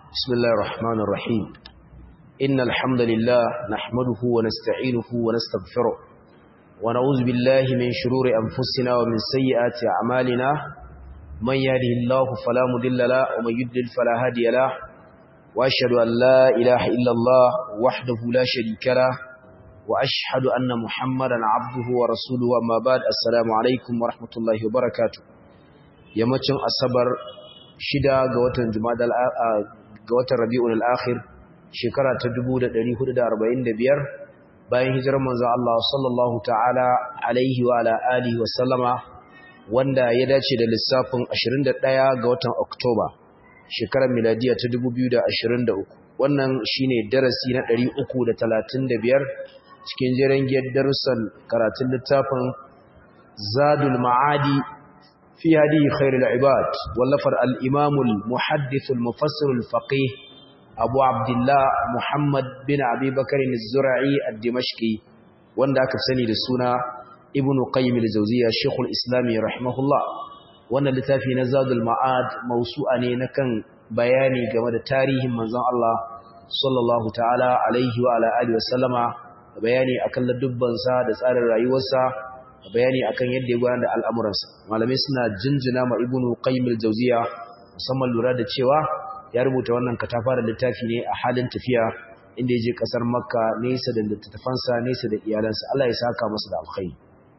بسم الله الرحمن الرحيم إن الحمد لله نحمده ونستعينه ونستغفره ونعوذ بالله من شرور أنفسنا ومن سيئات أعمالنا من يهده الله فلا مضل له ومن يضلل فلا هادي له وأشهد أن لا إله إلا الله وحده لا شريك له وأشهد أن محمدا عبده ورسوله أما بعد السلام عليكم ورحمة الله وبركاته yammacin asabar shida ga watan jumada ga watan rabi'ul al-akhir shekara ta 1445 bayan hijirar manzon Allah sallallahu ta'ala alaihi wa ala alihi wa sallama wanda ya dace da lissafin 21 ga watan Oktoba shekarar miladiya ta 2023 wannan shine darasi na 335 cikin jerin darussan karatun littafin Zadul Ma'adi في هذه خير العباد واللفر الإمام المحدث المفسر الفقيه أبو عبد الله محمد بن أبي بكر الزرعي الدمشقي wanda aka sani da suna Ibn Qayyim al-Jawziyya Sheikhul Islam rahimahullah wannan littafi na Zadul Ma'ad mausu'a ne na kan bayani game da tarihin manzon Allah sallallahu ta'ala alaihi wa ala alihi wa sallama bayani akan ladubbansa da tsarin rayuwarsa bayani akan yadda ya gudanar da al'amuransa malamai suna jinjina ma ibnu qayyim al-jawziya musamman lura da cewa ya rubuta wannan katafara littafi ne a halin tafiya inda ya je kasar makka nesa da littattafansa nesa da iyalansa Allah ya saka masa da alkhairi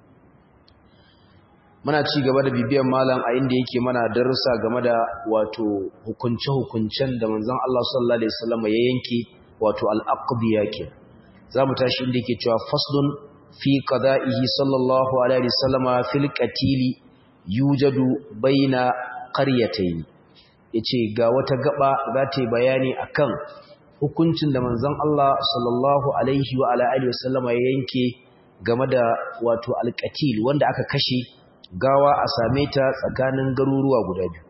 muna ci gaba da bibiyan malam a inda yake mana darussa game da wato hukunce-hukuncen da manzon Allah sallallahu alaihi wasallam ya yanke wato al-aqdiya ke zamu tashi inda yake cewa faslun في قضائه صلى الله عليه وسلم في القتيل يوجد بين قريتين yace ga wata gaba za ta yi bayani akan hukuncin da manzon Allah sallallahu alaihi wa ala alihi wasallama ya yanke game da wato alqatil wanda aka kashe gawa a same ta tsakanin garuruwa guda biyu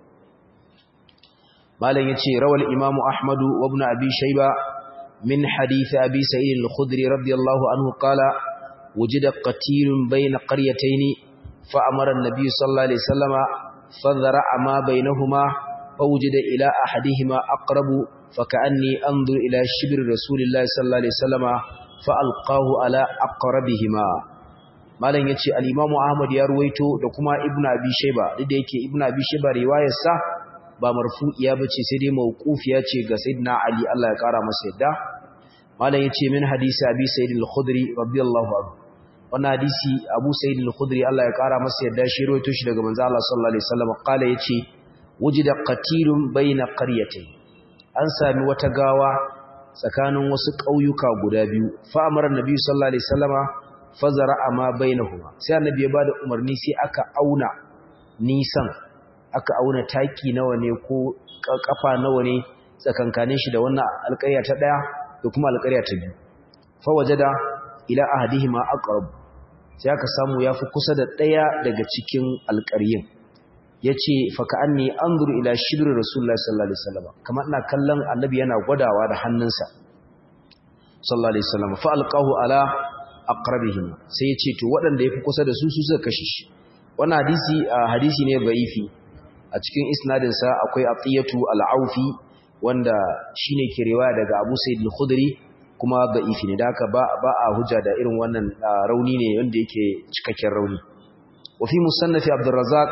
malam yace rawal imamu ahmadu wa ibn abi shayba min hadith abi sa'id al-khudri radiyallahu anhu qala وجد قتيل بين قريتين فأمر النبي صلى الله عليه وسلم فذرع ما بينهما فوجد إلى أحدهما أقرب فكأني أنظر إلى شبر رسول الله صلى الله عليه وسلم فألقاه على أقربهما malam yace al-Imam Ahmad ya ruwaito da kuma Ibn Abi Shayba duk da yake Ibn Abi Shayba riwayar sa ba marfu'iya bace sai dai mauqufiya ce ga Sayyidina Ali Allah ya kara masa yadda malam yace min hadisi Abi Sa'id al-Khudri radiyallahu anhu wannan hadisi Abu Sa'id al-Khudri Allah ya kara masa yadda shi rawaito shi daga manzo Allah sallallahu alaihi wasallam kala yace wujida qatilun baina qaryatayn an sami wata gawa tsakanin wasu ƙauyuka guda biyu fa amara annabi sallallahu alaihi wasallama fazara ma bainahuma sai annabi ya bada umarni sai aka auna nisan aka auna taki nawa ne ko kafa nawa ne tsakankanin shi da wannan alƙarya ta daya da kuma alƙarya ta biyu fa wajada ila ahadihima aqrab sai aka samu yafi kusa da daya daga cikin alƙaryin yace fa ka'anni anzuru ila shibri rasulullahi sallallahu alaihi wasallam kamar ina kallon annabi yana gwadawa da hannunsa sallallahu alaihi wasallam fa alqahu ala aqrabihim sai yace to waɗanda yafi kusa da su su suka kashe shi wannan hadisi hadisi ne da'ifi a cikin isnadin sa akwai atiyatu al-aufi wanda shine ke riwaya daga Abu Sa'id al-Khudri kuma da'ifi ne da haka ba ba a hujja da irin wannan rauni ne wanda yake cikakken rauni wa fi musannaf Abdul Razzaq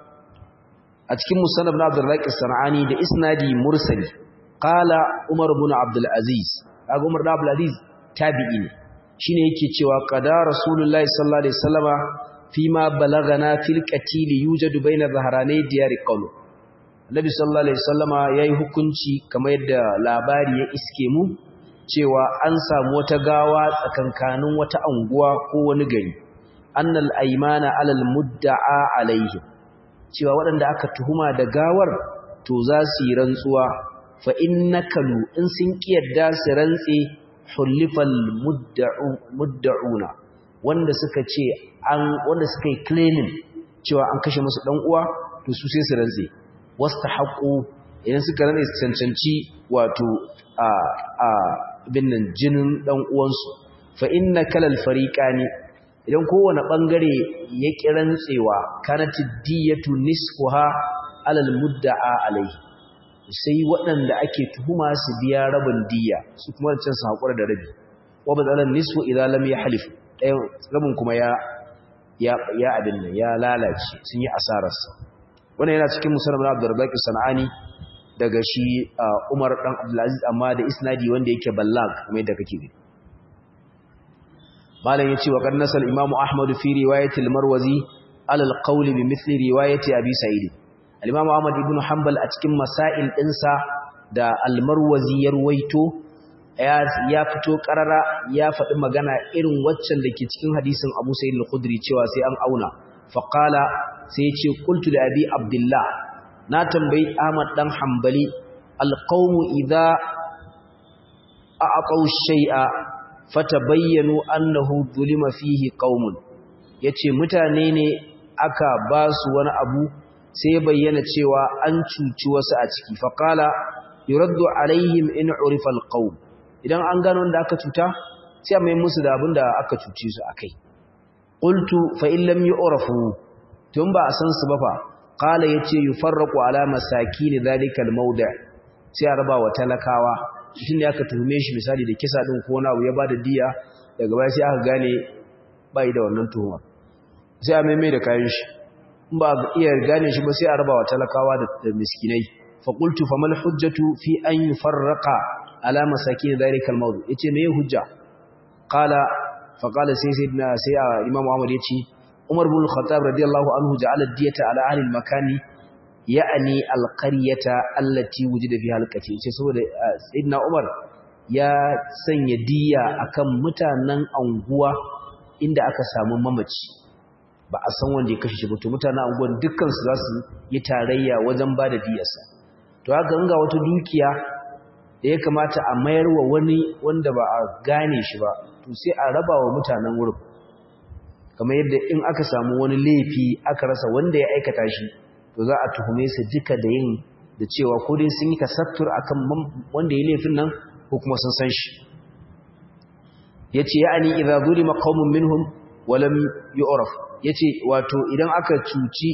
a cikin musannaf na Abdul Razzaq Sanani da isnadi mursali qala Umar ibn Abdul Aziz kaga Umar ibn Abdul Aziz tabi'i ne shine yake cewa qada Rasulullahi sallallahu alaihi wasallama fima balagana fil qatil yujadu baina zaharanai diyar qawm Nabi sallallahu alaihi wasallama yayi hukunci kamar yadda labari ya iske mu cewa an samu wata gawa tsakankanin wata anguwa ko wani gari annal aymana alal mudda'a alaihi cewa waɗanda aka tuhuma da gawar to za su yi rantsuwa fa innakalu in sun kiyarda su rantse hulifal mudda'una wanda suka ce an wanda suka yi claiming cewa an kashe musu dan uwa to su sai su rantse wastahaqu idan suka rantse su cancanci wato a a binnan jinin dan uwansu fa innakalal fariqani idan kowane bangare ya kirantsewa kanatid diyatu nisfuha alal mudda'a alaihi sai waɗanda ake tuhuma su biya rabin diya su kuma can su haƙura da rabi wa badalan nisfu idan lam yahlif ɗayan rabin kuma ya ya ya abin nan ya lalace sun yi asararsa wannan yana cikin musulman Abdurrazzaq Sanani daga shi Umar dan Abdulaziz amma da isnadi wanda yake ballag kuma yadda kake gani malam yace wa kan nasal Imam Ahmad fi riwayat al-Marwazi ala al-qawl bi mithli riwayat Abi Sa'id al-Imam Ahmad ibn Hanbal a cikin masail dinsa da al-Marwazi ya ruwaito ya fito karara ya faɗi magana irin waccan da ke cikin hadisin Abu Sa'id al-Khudri cewa sai an auna faqala sai ya ce qultu da Abi Abdullah na tambayi Ahmad dan Hanbali alqawmu idza a'aqaw shay'a fatabayyanu annahu dhulima fihi qaumun yace mutane ne aka ba su wani abu sai bayyana cewa an cuci wasu a ciki faqala yuraddu alaihim in urifa alqawm idan an gano wanda aka cuta sai mai musu da abin da aka cuce su akai qultu fa in lam yu'rafu tun ba a san su ba fa qala yace yufarraqu ala masakin zalikal mawdi' sai a raba wa talakawa tun da aka tuhume shi misali da kisa din ko na ya bada diya daga baya sai aka gane bai da wannan tuhuma sai a maimai da kayan shi in ba iya gane shi ba sai a raba wa talakawa da miskinai fa qultu famal hujjatu fi an yufarraqa ala masakin zalikal mawdi' yace me hujja qala fa qala sai sayyidina sai imam Muhammad yace Umar bin Khattab radiyallahu anhu ja'ala diyata ala ahli al-makani ya'ani al-qaryata allati wujida fiha al-qatil ce saboda sayyidina Umar ya sanya diya akan mutanen anguwa inda aka samu mamaci ba a san wanda ya kashe shi ba to mutanen anguwan dukkan su za su yi tarayya wajen ba da diyarsa to haka ga wata dukiya da ya kamata a mayar wa wani wanda ba a gane shi ba to sai a raba wa mutanen wurin kamar yadda in aka samu wani laifi aka rasa wanda ya aikata shi to za a tuhume su duka da yin da cewa ko dai sun yi kasattur akan wanda ya laifin nan ko kuma sun san shi yace ya'ani idza zulima qaumun minhum wa lam yu'raf yace wato idan aka cuci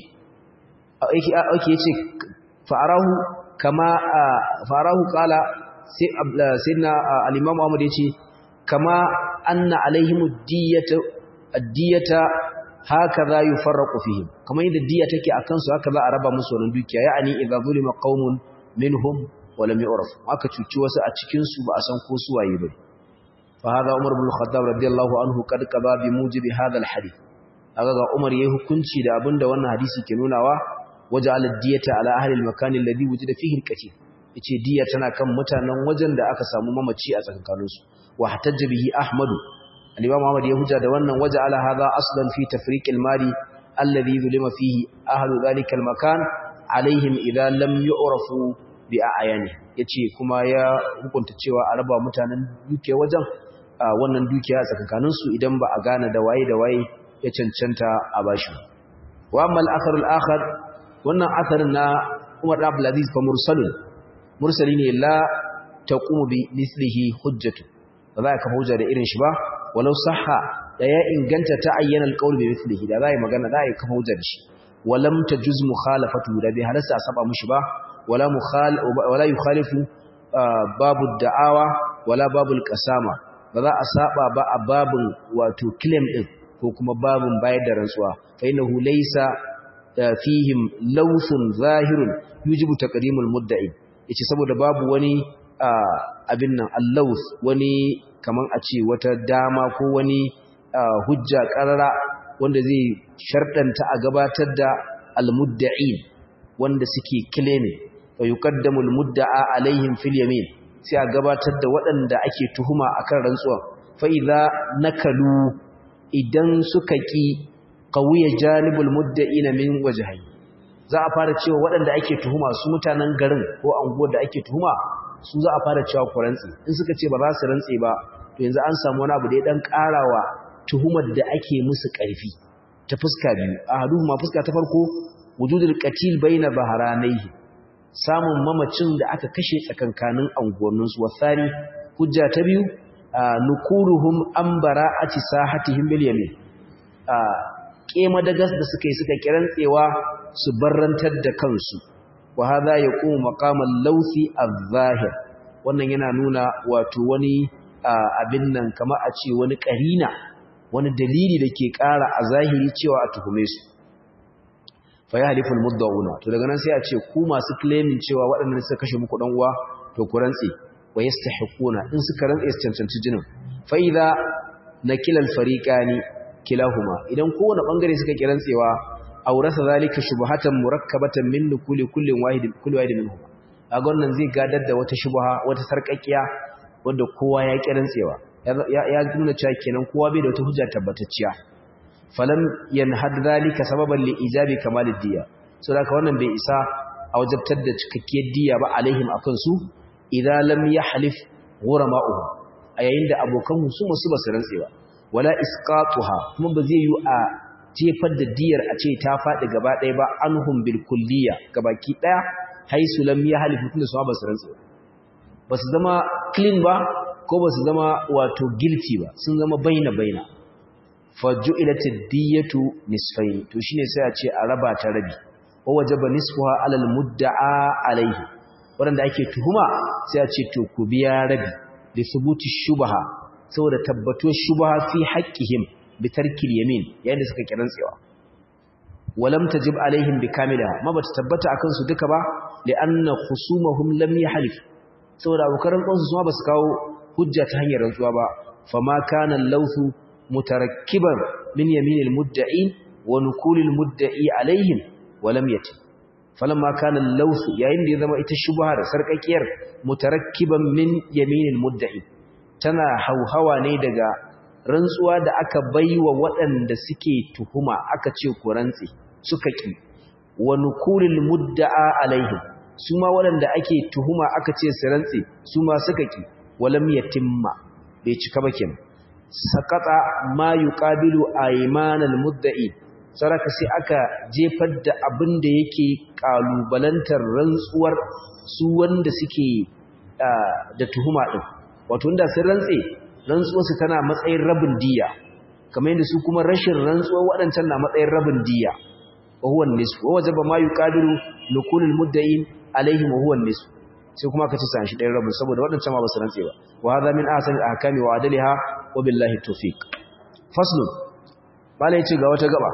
yake yake yace fa'arahu kama fa'arahu qala sai sayyidina al-imam Ahmad yace kama anna alaihim diyatu addiyata hakaza yufarraqu fihim kamar yadda diya take akan su haka za a raba musu wannan dukiya ya'ani idza zulima qaumun minhum wa lam yu'raf aka cuci wasu a cikin su ba a san ko su waye ba fa hada umar ibn khattab radiyallahu anhu kad qaba bi mujibi hadha alhadith aga ga umar yayi hukunci da abinda wannan hadisi ke nunawa waja'al ad-diyata ala ahli al-makan alladhi wujida fihi al-qatil yace diya tana kan mutanen wajen da aka samu mamaci a tsakankaninsu wa hatajja bihi ahmadu الإمام محمد يهجى دوانا وجعل هذا أصلا في تفريق المال الذي ظلم فيه أهل ذلك المكان عليهم إذا لم يعرفوا بأعيانه yace kuma ya hukunta cewa a raba mutanen dukiya wajen wannan dukiya tsakankanin su idan ba a gane da waye da waye ya cancanta a bashi wa amma al-athar al-akhar wannan atharin na Umar ibn Abdul Aziz fa mursalun mursali ne la taqumu bi mislihi hujjatu ba za ka hujja da irin shi ba walau sahha da ya inganta ta ayyana alqaul bi mithlihi da zai magana da ya kafa hujjar shi walam tajuz mukhalafatu da bi halasa a saba mushi ba wala mukhal wala yukhalifu babu da'awa wala babu alqasama ba za a saba ba a babun wato claim din ko kuma babun bayar da rantsuwa fa innahu laysa fihim lawthun zahirun yujibu taqdimul mudda'i yace saboda babu wani abin nan allawth wani kaman a ce wata dama ko wani hujja karara wanda zai sharɗanta a gabatar da almudda'in wanda suke claiming wa yuqaddamu almudda'a alaihim fil yamin sai a gabatar da waɗanda ake tuhuma akan rantsuwa fa idza nakalu idan suka ki qawiya janibul mudda'in min wajhayn za a fara cewa waɗanda ake tuhuma su mutanen garin ko anguwar da ake tuhuma su za a fara cewa ku rantsi in suka ce ba za su rantsi ba to yanzu an samu wani abu da ya dan karawa tuhumar da ake musu ƙarfi ta fuska biyu ahaduhuma fuska ta farko wujudul qatil baina baharanaihi samun mamacin da aka kashe tsakankanin anguwannin su wasani hujja ta biyu nukuruhum an bara'ati sahatihim bil yamin kema da gas da suka yi suka kirantsewa su barrantar da kansu wa hadha yaqumu maqamal lawthi adh-dhahir wannan yana nuna wato wani abin nan kamar a ce wani karina wani dalili da ke ƙara a zahiri cewa a tuhume su fa ya haliful mudda'una to daga nan sai a ce ku masu claiming cewa waɗannan suka kashe muku dan uwa to ku rantse wa yastahiquna in suka rantse su cancanci jinin fa idza nakila al-fariqani kilahuma idan kowane bangare suka ki rantsewa aurasa zalika shubhatan murakkabatan min kulli kullin wahid kulli wahid minhum kaga wannan zai gadar da wata shubha wata sarkakkiya wanda kowa ya ki rantsewa ya nuna cewa kenan kowa bai da wata hujja tabbatacciya falam yanhad zalika sababan li ijabi kamalid diya so da wannan bai isa a wajabtar da cikakkiyar diya ba alaihim akan su idza lam yahlif ghurama'uhum a yayin da abokan husuma su basu rantsewa wala isqatuha kuma ba zai yi a jefar da diyar a ce ta faɗi gaba ɗaya ba anhum bil kulliya gabaki ɗaya haisu lam yahlif tunda su ba su rantsewa ba su zama clean ba ko ba su zama wato guilty ba sun zama baina baina faju'ilatid diyatu nisfayn to shine sai a ce a raba ta rabi wa wajaba nisfuha alal mudda'a alaihi wanda ake tuhuma sai a ce to ku biya rabi li thubuti shubha saboda tabbato shubha fi haqqihim bi tarkil yamin yayin da suka kiran tsewa walam tajib alaihim bi kamilaha ma bata tabbata akan su duka ba li anna khusumahum lam yahlif saboda abokan kansu su ba su kawo hujja ta hanyar rantsuwa ba fama kana lawthu متركبا من يمين المدعين ونقول المدعي عليهم ولم يتم فلما كان اللوث yayin da ya zama ita shubha da sarkakiyar mutarakkiban min yaminil mudda'i tana hauhawa ne daga rantsuwa da aka baiwa waɗanda suke tuhuma aka ce ku rantsi suka ki wa nuqulil mudda'a alaihim su ma waɗanda ake tuhuma aka ce su rantsi su ma suka ki walam yatimma bai cika ba kenan sakata ma yuqabilu aymanal mudda'i saraka sai aka jefar da abin da yake kalubalantar rantsuwar su wanda suke da tuhuma din wato inda sun rantse rantsuwar su tana matsayin rabin diya kamar yadda su kuma rashin rantsuwar wadancan na matsayin rabin diya wa huwa nisfu wa wajaba ma yuqabilu nuqulul mudda'in alaihim wa huwa nisfu sai kuma aka ci san shi ɗayan rabin saboda waɗancan ma ba su rantse ba wa hadha min ahsani al-ahkami wa adliha wa billahi tawfiq fasl bala yace ga wata gaba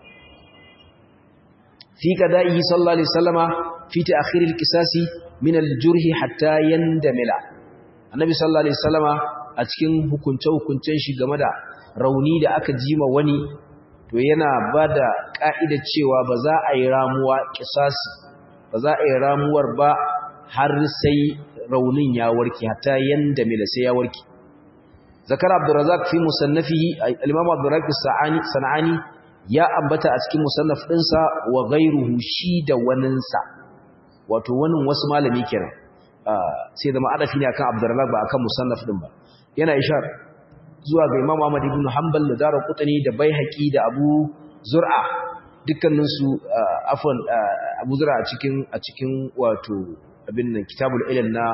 fi qada'i sallallahu alaihi wasallama fi ta'khir al-qisasi min al-jurhi hatta yandamila annabi sallallahu alaihi wasallama a cikin hukunce hukuncen shi game da rauni da aka jima wani to yana bada ka'ida cewa ba za a yi ramuwa qisasi ba za a yi ramuwar ba har sai raunin ya warke hatta yanda mila sai ya warke zakar abdurrazzaq fi musannafihi al-imam abdurrazzaq sa'ani sanani ya ambata a cikin musannaf dinsa wa ghayruhu shi da waninsa wato wannan wasu malami kenan sai zama adafi ne akan abdurrazzaq ba akan musannaf din ba yana ishar zuwa ga imam ahmad ibn hanbal da darqutni da baihaqi da abu zur'a dukkanin su afwan abu zur'a a cikin a cikin wato abin nan kitabul ilal na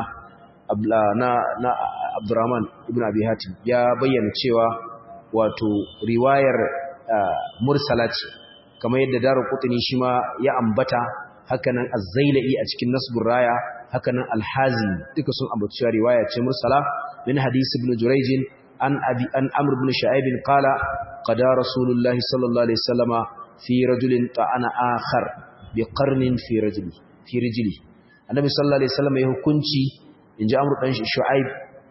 na na Abdurrahman ibn Abi Hatim ya bayyana cewa wato riwayar mursala ce kamar yadda Daru Qutni shi ma ya ambata hakanan Az-Zailai a cikin Nasbur Raya hakanan Al-Hazim duka sun ambaci cewa riwaya ce mursala min hadisi ibn Jurayj an abi an Amr ibn Shu'aib qala qada Rasulullah sallallahu alaihi wasallama fi rajulin ta'ana akhar bi qarnin fi rajuli fi rijli annabi sallallahu alaihi wasallam ya hukunci inji amru dan shu'aib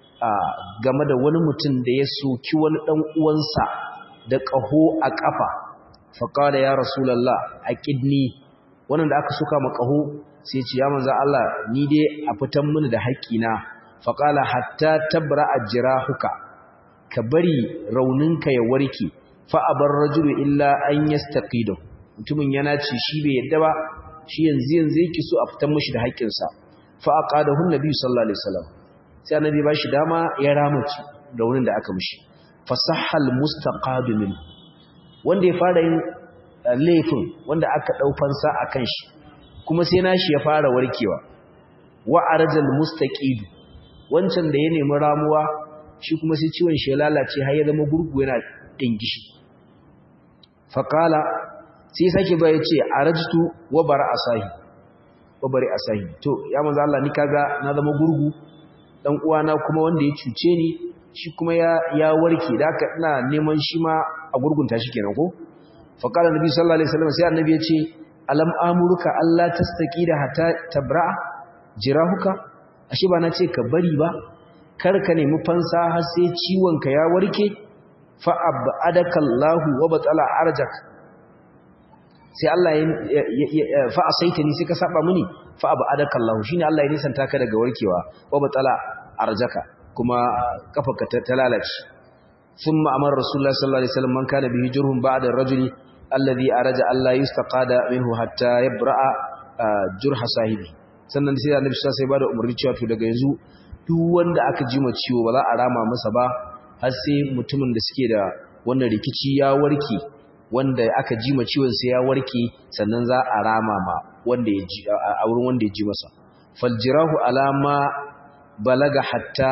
game da wani mutum da ya soki wani dan uwansa da qaho a kafa fa qala ya rasulullah aqidni wannan da aka suka ma qaho sai ce ya manzo Allah ni dai a fitan mini da haƙina fa qala hatta tabra ajrahuka ka bari rauninka ya warke fa abar rajulu illa an yastaqidu mutumin yana ci shi bai yadda ba shi yanzu yanzu yake so a fitar mishi da haƙƙinsa fa aqadahu annabi sallallahu alaihi wasallam sai annabi ba shi dama ya ramaci da wurin da aka mishi fasahal mustaqadu min wanda ya fara yin laifin wanda aka dau fansa akan shi kuma sai nashi ya fara warkewa wa arjal mustaqid wancan da ya nemi ramuwa shi kuma sai ciwon shi ya lalace har ya zama gurgu yana dingishi faqala sai sake ba ya ce a rajitu wa bara asahi wa bari asahi to ya manzo Allah ni kaga na zama gurgu dan uwana kuma wanda ya cuce ni shi kuma ya ya warke da haka ina neman shi ma a gurgunta shi kenan ko fa qala nabi sallallahu alaihi wasallam sai annabi ya ce alam amuruka alla tastaqida hatta tabra'a jirahuka ashe ba na ce ka bari ba kar ka nemi fansa har sai ciwon ka ya warke fa abadaka Allahu wa batala arjak sai Allah ya fa asaitani sai ka saba mini fa abadaka Allahu shine Allah ya nisanta ka daga warkewa wa batala arjaka kuma kafarka ta lalace thumma amara rasulullah sallallahu alaihi wasallam man kana bihi jurhun ba'da ar-rajuli alladhi araja alla yustaqada minhu hatta yabra'a jurha sahibi sannan sai annabi sai bada umarni cewa to daga yanzu duk wanda aka ji ma ciwo ba za a rama masa ba har sai mutumin da suke da wannan rikici ya warke wanda aka ji ma ciwon sai ya warke sannan za a rama ma wanda ya ji a wurin wanda ya ji masa faljirahu alama balaga hatta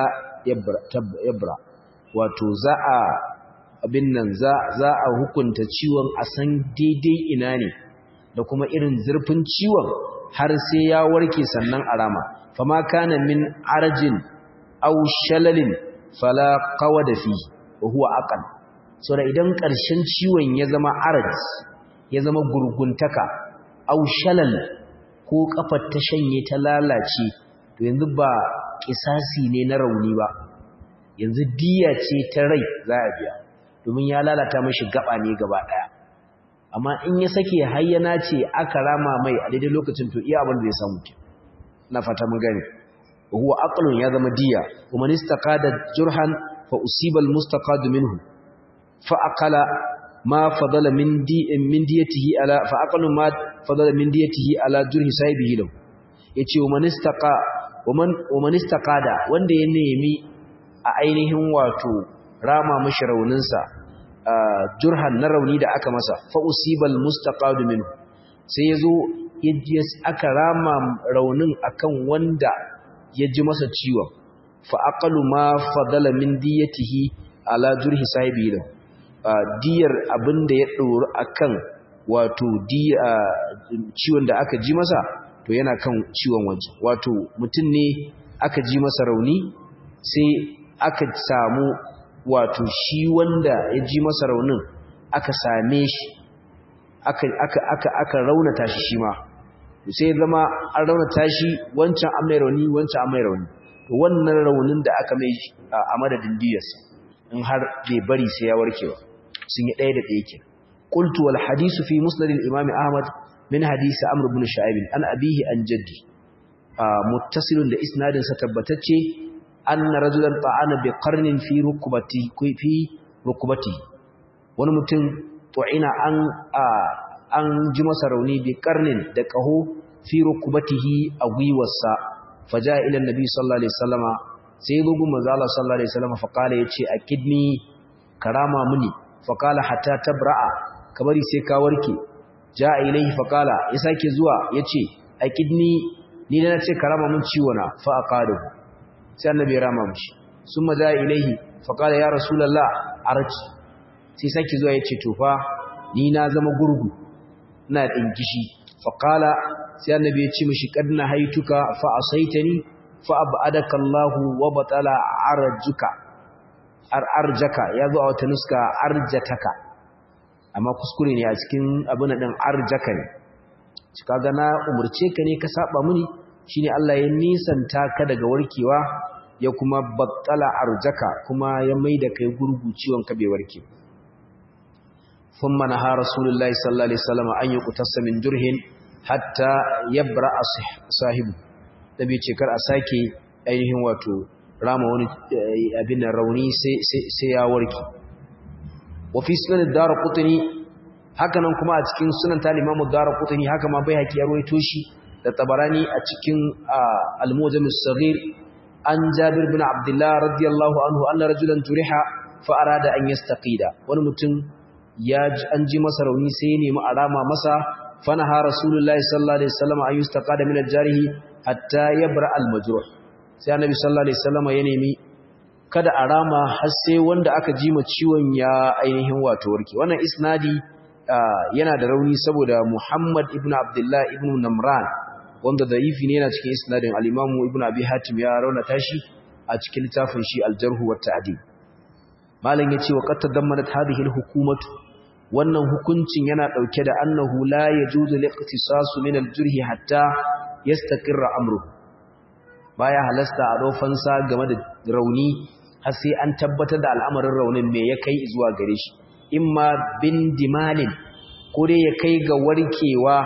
yabra wato za a abin nan za za a hukunta ciwon a san daidai ina ne da kuma irin zurfin ciwon har sai ya warke sannan a rama fama kana min arjin aw shalalin fala qawada fi wa huwa aqal so da idan ƙarshen ciwon ya zama araj ya zama gurguntaka aw shalal ko kafar ta shanye ta lalace to yanzu ba kisasi ne na rauni ba yanzu diya ce ta rai za a biya domin ya lalata mashi gaba ne gaba daya amma in ya sake hayyana ce aka rama mai a daidai lokacin to iya abin da ya samu ke na fata mun gani huwa aqlun ya zama diya kuma nistaqada jurhan fa usiba almustaqad minhu fa aqala ma fadala min di min diyatihi ala fa aqalu ma fadala min diyatihi ala jurhi sahibihi lahu yace wa manistaqa wa man wa manistaqada wanda ya nemi a ainihin wato rama mashi rauninsa jurhan na rauni da aka masa fa usibal mustaqad minhu sai yazo aka rama raunin akan wanda ya ji masa ciwon fa aqalu ma fadala min diyatihi ala jurhi sahibi da diyar abinda ya doro akan wato diya ciwon da aka ji masa to yana kan ciwon waje wato mutum ne aka ji masa rauni sai aka samu wato shi wanda ya ji masa raunin aka same shi aka aka aka aka raunata shi shi ma sai zama an raunata shi wancan an mai rauni wancan an mai rauni to wannan raunin da aka mai a madadin diyarsa in har bai bari sai ya warke ba sun yi ɗaya da ɗaya ke qultu wal hadisu fi musnad al imam ahmad min hadisi amr ibn shu'aib an abihi an jaddi muttasilun da isnadin sa tabbatacce anna rajulan ta'ana bi qarnin fi rukbati fi rukbati wani mutum tu'ina an an ji masa rauni bi qarnin da qaho fi rukbatihi a gwiwarsa faja ila annabi sallallahu alaihi wasallama sai bugu manzo Allah sallallahu alaihi wasallama fa kala yace akidni karama muni fa kala hatta tabra'a kabari sai ka warke ja ilaihi fa kala ya sake zuwa yace akidni ni da nace karama mun ciwo na fa aqadu sai annabi ya rama mishi summa ja ilaihi fa kala ya rasulullah arji sai sake zuwa yace to fa ni na zama gurgu ina dinkishi fa kala sai annabi ya ce mishi kad nahaituka fa asaitani fa abadaka Allahu wa batala arjuka ar arjaka yazo a wata nuska arjataka amma kuskure ne a cikin abin din arjaka ne kaga na umurce ka ne ka saba mini shine Allah ya nisanta ka daga warkewa ya kuma batala arjaka kuma ya maida kai gurgu ciwon ka bai warke ثم نهى رسول الله صلى الله عليه وسلم أن يقتص من جرح hatta yabra sahibu da bai ce kar a sake ainihin wato rama wani abin da rauni sai ya warke wa fi sunan darqutni haka nan kuma a cikin sunan talimamu darqutni haka ma bai haki ya ruwaito shi da tabarani a cikin al-mujam as-saghir an jabir bin abdullah radiyallahu anhu anna rajulan turiha fa arada an yastaqida wani mutum ya an ji masa rauni sai ya nemi arama masa فنهى رسول الله صلى الله عليه وسلم أن يستقاد من الجارح حتى يبرأ المجروح sai annabi sallallahu alaihi wasallam ya nemi kada a rama har sai wanda aka ji ma ciwon ya ainihin wato warke wannan isnadi yana da rauni saboda Muhammad ibn Abdullah ibn Namran wanda da'ifi ne yana cikin isnadin al-Imam Ibn Abi Hatim ya raunata shi a cikin littafin shi al-Jarh wa Ta'dil malam yace wa qad tadammanat hadhihi al-hukumatu wannan hukuncin yana dauke da annahu la yajuzu liqtisasu min al-jurhi hatta yastaqirra amru baya halasta a dofansa game da rauni har sai an tabbatar da al'amarin raunin me ya kai zuwa gare shi imma bin dimalin ko dai ya kai ga warkewa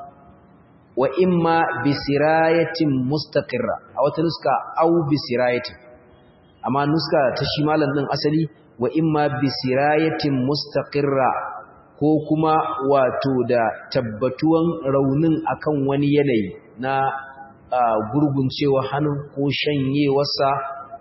wa imma bisirayatin mustaqirra a wata nuska au bisirayatin amma nuska ta shi malam din asali wa imma bisirayatin mustaqirra ko kuma wato da tabbatuwan raunin akan wani yanayi na gurguncewa hannu ko shanyewarsa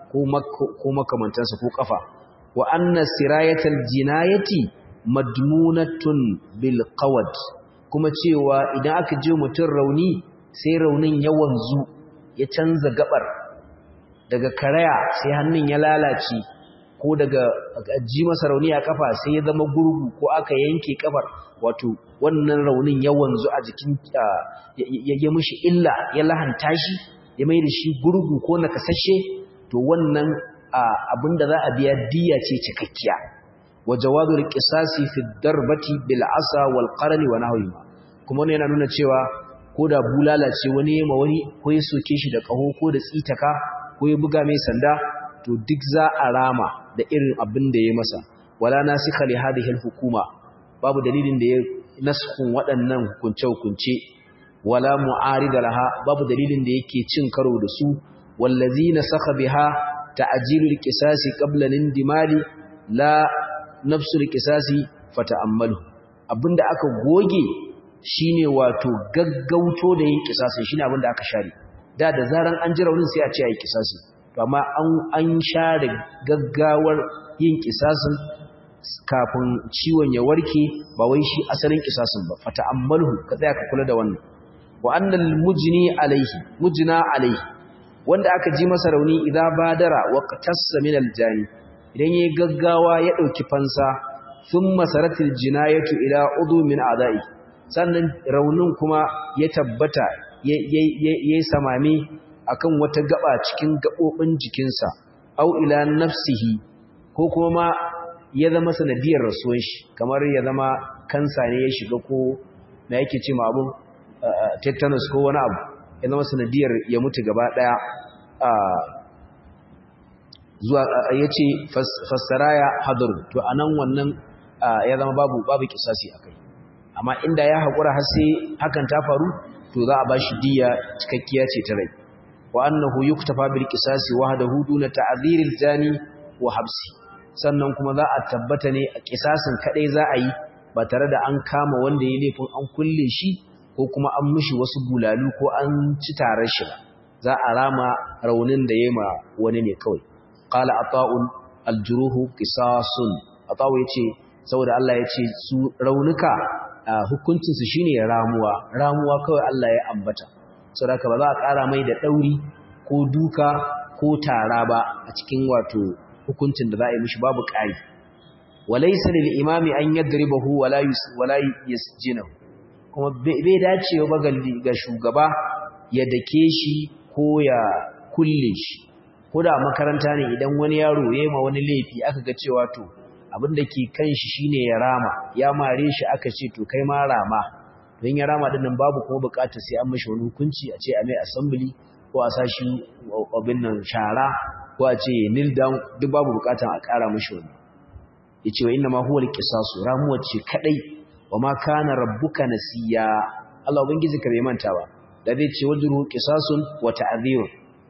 ko makamantansa ko kafa wa anna sirayatal jinayati madmunatun bil qawad kuma cewa idan aka je mutum rauni sai raunin ya wanzu ya canza gabar daga karaya sai hannun ya lalace ko daga ji masa rauni a kafa sai ya zama gurgu ko aka yanke kafar wato wannan raunin ya wanzu a jikin ya yi mishi illa ya lahanta shi ya mai da shi gurgu ko nakasashe to wannan abinda za a biya diya ce cikakkiya wa jawadul qisasi fi darbati bil asa wal qarni wa nahwihima kuma wannan yana nuna cewa ko da bulala ce wani ma wani ko ya soke shi da kaho ko da tsitaka ko ya buga mai sanda to duk za a rama da irin abin da ya masa wala nasikha li hadhihi al hukuma babu dalilin da ya naskun waɗannan hukunce-hukunce wala mu'arida laha babu dalilin da yake cin karo da su wallazina saka biha ta'jilul qisasi qabla indimali la nafsul qisasi fata'ammalu abinda aka goge shine wato gaggauto da yin qisasi shine abinda aka share da da zaran an ji raunin sai a ce ayi qisasi to amma an an share gaggawar yin qisasin kafin ciwon ya warke ba wai shi asalin qisasin ba fata'ammalu ka tsaya ka kula da wannan wa annal mujni alaihi mujna alaihi wanda aka ji masa rauni idan badara wa qatassa min aljani idan yayi gaggawa ya dauki fansa thumma saratil jinayatu ila udu min a'da'i sannan raunin kuma ya tabbata yayi samami akan wata gaba cikin gabobin jikinsa au ila nafsihi ko kuma ma ya zama sanadiyar rasuwan shi kamar ya zama kansa ne ya shiga ko me yake ce ma abun tetanus ko wani abu ya zama sanadiyar ya mutu gaba daya zuwa ya ce fassaraya hadar to a nan wannan ya zama babu babu kisasi a kai amma inda ya haƙura har sai hakan ta faru to za a ba shi diya cikakkiya ce ta rai wa annahu yuktafa bil qisasi wahdahu duna ta'dhiril jani wa habsi sannan kuma za a tabbata ne a kisasin kadai za a yi ba tare da an kama wanda ya laifin an kulle shi ko kuma an mishi wasu bulalu ko an ci tarar shi za a rama raunin da yayi ma wani ne kawai qala ata'un aljuruhu qisasun ata'u yace saboda Allah yace su raunuka hukuncin su shine ramuwa ramuwa kawai Allah ya ambata saboda ba za a ƙara mai da dauri ko duka ko tara ba a cikin wato hukuncin da za a yi mishi babu ƙari walaysa lil imami an yadribahu wala wala yasjinahu kuma bai dacewa ba ga shugaba ya dake shi ko ya kulle shi ko da makaranta ne idan wani yaro ya yi ma wani laifi aka ga cewa to abin da ke kan shi shine ya rama ya mare shi aka ce to kai ma rama don ya rama dinnan babu kuma bukatar sai an mashi wani hukunci a ce a mai assembly ko a sashi abin nan shara ko a ce kneel down duk babu bukatar a kara mashi wani yace wa inna ma huwa al-qisasu ramuwa ce kadai wa ma kana rabbuka nasiya Allah ubangiji ka bai manta ba da zai ce wajru qisasun wa ta'dhir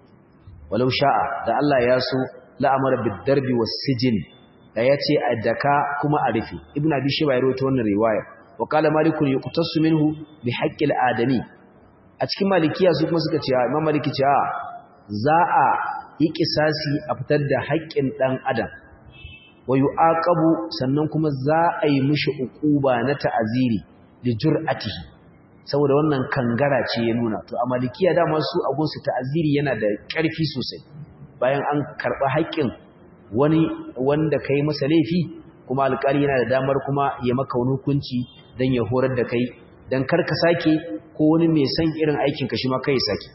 walau sha'a da Allah ya so la'amara bid-darbi was-sijn da yace a daka kuma a rufe ibnu abi shayba ya rawaito wannan riwaya wa qala malik yuqtasu minhu bi haqqil adami a cikin malikiya su kuma suka ce imam maliki ce a za a yi kisasi a fitar da haƙƙin dan adam wa yu'aqabu sannan kuma za a yi mishi uquba na ta'aziri li jur'atihi saboda wannan kangara ce ya nuna to a malikiya dama su a gunsu ta'aziri yana da ƙarfi sosai bayan an karɓa haƙƙin wani wanda kai masa laifi kuma alƙali yana da damar kuma ya maka wani hukunci don ya horar da kai don kar ka sake ko wani mai san irin aikin ka shi ma kai saki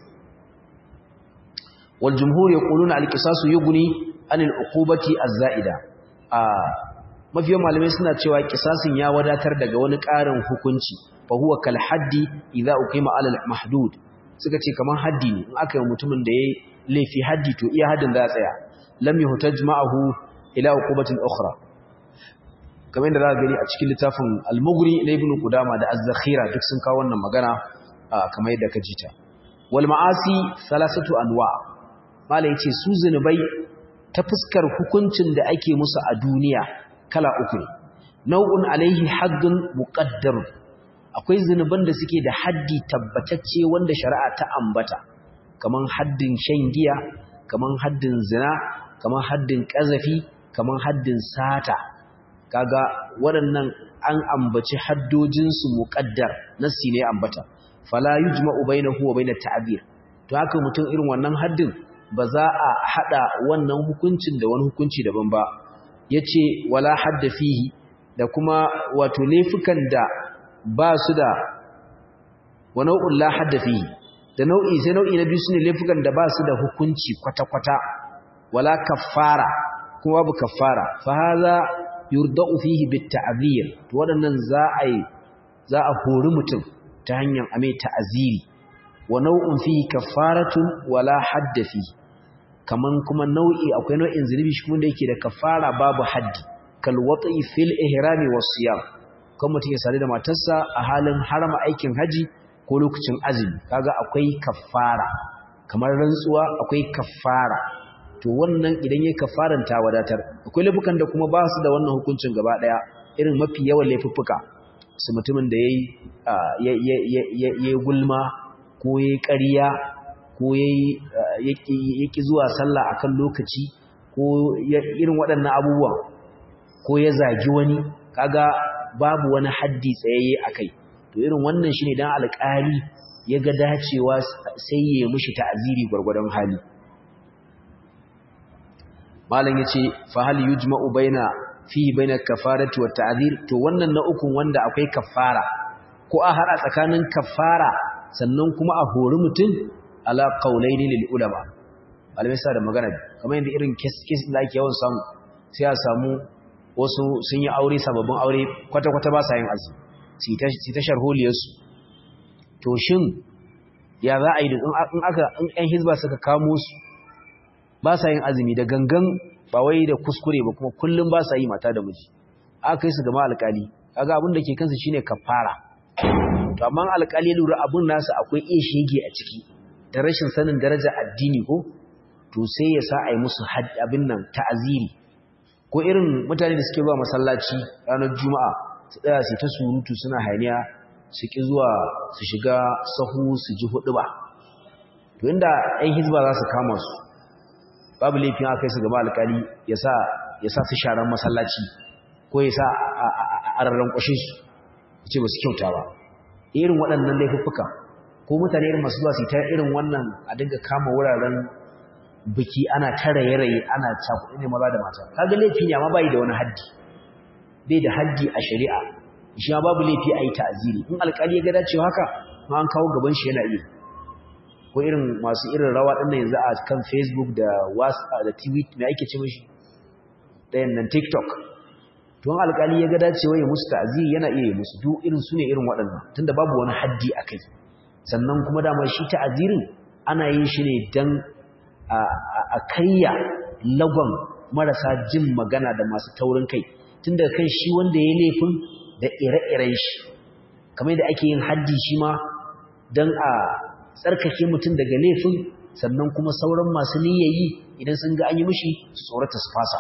wal jumhur yaquluna al qisasu yughni anil uqubati az-za'ida a mafiyan malamai suna cewa kisasin ya wadatar daga wani ƙarin hukunci fa huwa kal haddi idza uqima ala al mahdud suka ce kaman haddi ne in aka yi mutumin da yayi laifi haddi to iya haddin za a tsaya lam yuhtaj ma'ahu ila uqubatin ukhra kamar yadda za ka gani a cikin littafin al-mughni na ibn qudama da az-zakhira duk sun kawo wannan magana kamar yadda ka ji ta wal ma'asi salasatu anwa mala yace su zinubai ta fuskar hukuncin da ake musu a duniya kala uku ne nau'un alaihi haddun muqaddar akwai zinuban da suke da haddi tabbatacce wanda shari'a ta ambata kaman haddin shan giya kaman haddin zina kaman haddin kazafi kaman haddin sata kaga waɗannan an ambaci haddojinsu muqaddar nasi ne ambata fala yujma'u bainahu wa bainat ta'bir to haka mutum irin wannan haddin ba za a hada wannan hukuncin da wani hukunci daban ba yace wala hadda fihi da kuma wato laifukan da ba su da wa nau'un la hadda fihi da nau'i sai nau'i na biyu sune laifukan da ba su da hukunci kwata-kwata wala kaffara kuma babu kaffara fa hadha yurda'u fihi bit-ta'zir to wadannan za a yi za a hori mutum ta hanyar ame ta'aziri wa nau'un fihi kaffaratun wala hadda fihi kaman kuma nau'i akwai nau'in zunubi shi kuma da yake da kaffara babu haddi kal wat'i fil ihrami was siyam kan mutum ya sare da matarsa a halin harama aikin haji ko lokacin azumi kaga akwai kaffara kamar rantsuwa akwai kaffara to wannan idan yayi kaffaran ta wadatar akwai laifukan da kuma ba su da wannan hukuncin gaba daya irin mafi yawan laifuffuka su mutumin da yayi yayi gulma ko yayi ƙarya ko yayi yaki zuwa sallah akan lokaci ko irin waɗannan abubuwan ko ya zagi wani kaga babu wani haddi tsayayye akai to irin wannan shine dan alƙali ya ga dacewa sai ya mishi ta'aziri gwargwadon hali malam yace fa hal yujma'u baina fi baina kafarati wa ta'zir to wannan na ukun wanda akwai kafara ko a hada tsakanin kafara sannan kuma a hori mutum ala qaulaini lil ulama malamai sa da magana kamar yadda irin case case da ake yawan samu sai a samu wasu sun yi aure sababbin aure kwata kwata ba sa yin azumi sai ta sharholiyarsu to shin ya za a yi in aka in ƴan hizba suka kamo su ba sa yin azumi da gangan ba wai da kuskure ba kuma kullum ba sa yi mata da miji aka yi su gama alƙali kaga abin da ke kansu shine kafara to amma alƙali ya lura abin nasu akwai iya shege a ciki da rashin sanin daraja addini ko to sai ya sa a yi musu abin nan ta'aziri ko irin mutane da suke zuwa masallaci ranar juma'a su tsaya su ta surutu suna hayaniya su ki zuwa su shiga sahu su ji hudu ba to inda ɗan hizba za su kama su babu laifin aka su gaba alkali ya sa su sharan masallaci ko ya sa a rarren kwashe su ya ce ba su kyauta ba irin waɗannan laifuffuka ko mutane irin masu zuwa su ta irin wannan a dinga kama wuraren biki ana ta raye-raye ana cakuɗi ne maza da mata kaga laifi ne amma bai da wani haddi bai da haddi a shari'a shi ma babu laifi a yi ta'aziri in alƙali ya ga dacewa haka ma an kawo gaban shi yana iya ko irin masu irin rawa ɗin yanzu a kan facebook da whatsapp da tv mai ake ce mashi ɗayan nan tiktok don alƙali ya ga dacewa ya musu ta'aziri yana iya yi musu duk irin su ne irin waɗannan tunda babu wani haddi a kai sannan kuma dama shi ta'azirin ana yin shi ne don a karya lagon marasa jin magana da masu taurin kai tun daga kan shi wanda ya laifin da ire-iren shi kamar da ake yin haddi shi ma don a tsarkake mutum daga laifin sannan kuma sauran masu niyyayi idan sun ga an yi mishi su tsorata su fasa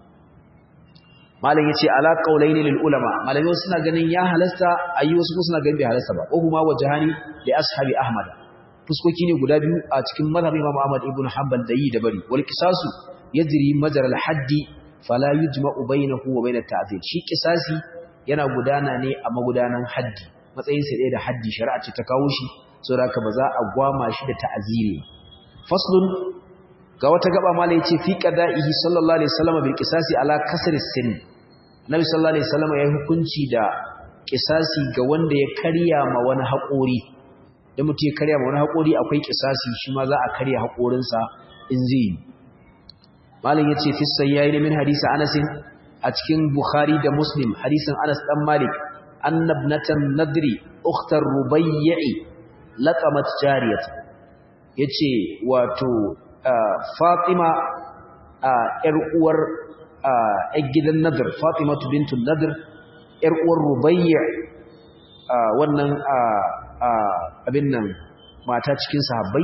malam yace ala qaulaini lil ulama malamai wasu suna ganin ya halasta ayi wasu kuma suna ganin bai halasta ba ko kuma wajhani li ashabi ahmad fuskoki ne guda biyu a cikin mazhab imam ahmad ibn hanbal da yi da bari wal qisasu yajri majra al haddi fala yujma'u bainahu wa bainat ta'zir shi qisasi yana gudana ne a magudanan haddi matsayin sa da haddi shari'a ce ta kawo shi saboda haka ba za a gwama shi da ta'ziri faslun ga wata gaba mala yace fi qada'ihi sallallahu alaihi wasallam bil qisasi ala kasr as-sin nabi sallallahu alaihi wasallam ya hukunci da qisasi ga wanda ya karya ma wani haƙori da mutum ya karya ma wani haƙori akwai kisasi shi ma za a karya haƙorinsa in zai yi malam ya ce fissan ya yi min hadisa anasin a cikin bukhari da muslim hadisin anas ɗan malik annabnatan nadri ukhtar rubayyi laqamat jariyat yace wato fatima yar uwar yar gidan nadr fatima bintu nadr yar uwar rubayyi wannan abin nan mata cikin sahabbai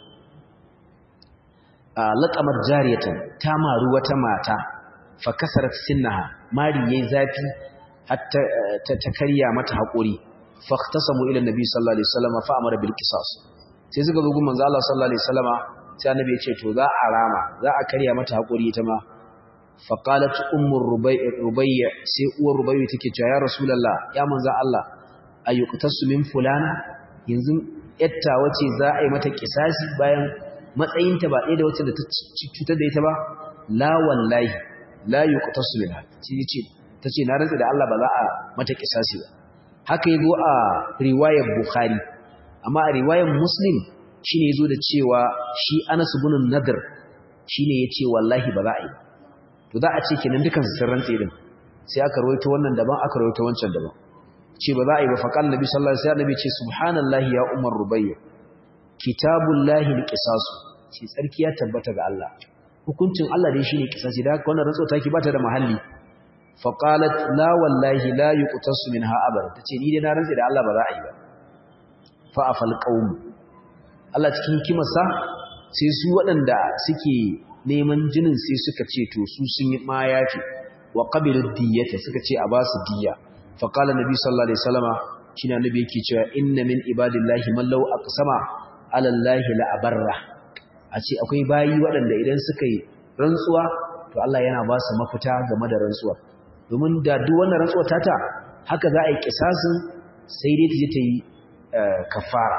laqamat jariyatan ta maru wata mata fa kasarat sinnaha mari yayi zafi hatta ta karya mata hakuri fa ikhtasamu ila nabi sallallahu alaihi wasallam fa amara bil qisas sai suka zo gun manzo Allah sallallahu alaihi wasallama sai annabi ya ce to za a rama za a karya mata hakuri ita ma fa qalat ummu rubai rubai sai uwar rubai take cewa ya rasulullah ya manzo Allah ayyuqtasu min fulana yanzu yatta wace za a yi mata kisasi bayan matsayinta ba ɗaya da wacce da ta cutar da ita ba la wallahi la yuqtasu minha ce tace na rantsa da Allah ba za a mata kisasi ba haka yazo a riwayar bukhari amma a riwayar muslim shine yazo da cewa shi Anas ibn Nadr shine yace wallahi ba za a yi to za a ce kenan dukan su sun rantsa din sai aka rawaito wannan daban aka rawaito wancan daban ce ba za a yi ba faqal nabi sallallahu alaihi wasallam ce subhanallahi ya umar rubayya kitabullahi alqisasu ce tsarki ya tabbata ga Allah hukuncin Allah dai shine kisasi da haka wannan rantsuwa take bata da mahalli fa qalat la wallahi la yuqtasu minha abada tace ni dai na rantsa da Allah ba za a yi ba fa afal qaum Allah cikin hikimarsa sai su waɗanda suke neman jinin sai suka ce to su sun yi ma yafi wa qabilu diyata suka ce a ba su diya fa qala nabi sallallahu alaihi wasallama shine annabi yake cewa inna min ibadillahi man law aqsama ala allahi la abarra a ce akwai bayi waɗanda idan suka yi rantsuwa to Allah yana ba su mafita game da rantsuwa domin da duk wannan rantsuwa tata haka za a yi kisasin sai dai ta je ta yi kafara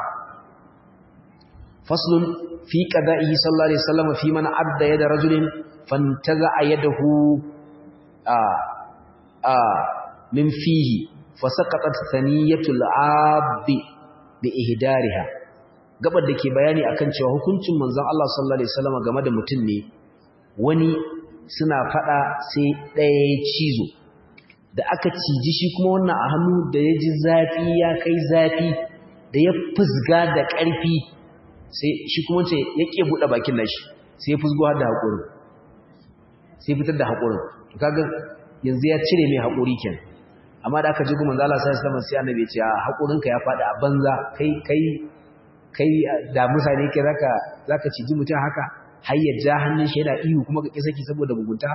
faslun fi qada'ihi sallallahu alaihi wasallam fi man adda yada rajulin fantaza yadahu a a min fihi fasaqatat thaniyatul abdi bi ihdariha gabar da ke bayani akan cewa hukuncin manzon Allah sallallahu alaihi wasallam game da mutum ne wani suna fada sai ɗaya ya cizo da aka ciji shi kuma wannan a hannu da ya ji zafi ya kai zafi da ya fusga da ƙarfi sai shi kuma ce ya ke buɗe bakin nashi sai ya fusgo da haƙuri sai fitar da haƙurin to kaga yanzu ya cire mai haƙuri kenan amma da aka ji kuma manzo Allah sallallahu alaihi wasallam sai annabi ya ce a haƙurinka ya faɗi a banza kai kai kai da mutane ke zaka zaka ciji mutum haka har ya ja hannun shi yana ihu kuma ka kisaki saboda mugunta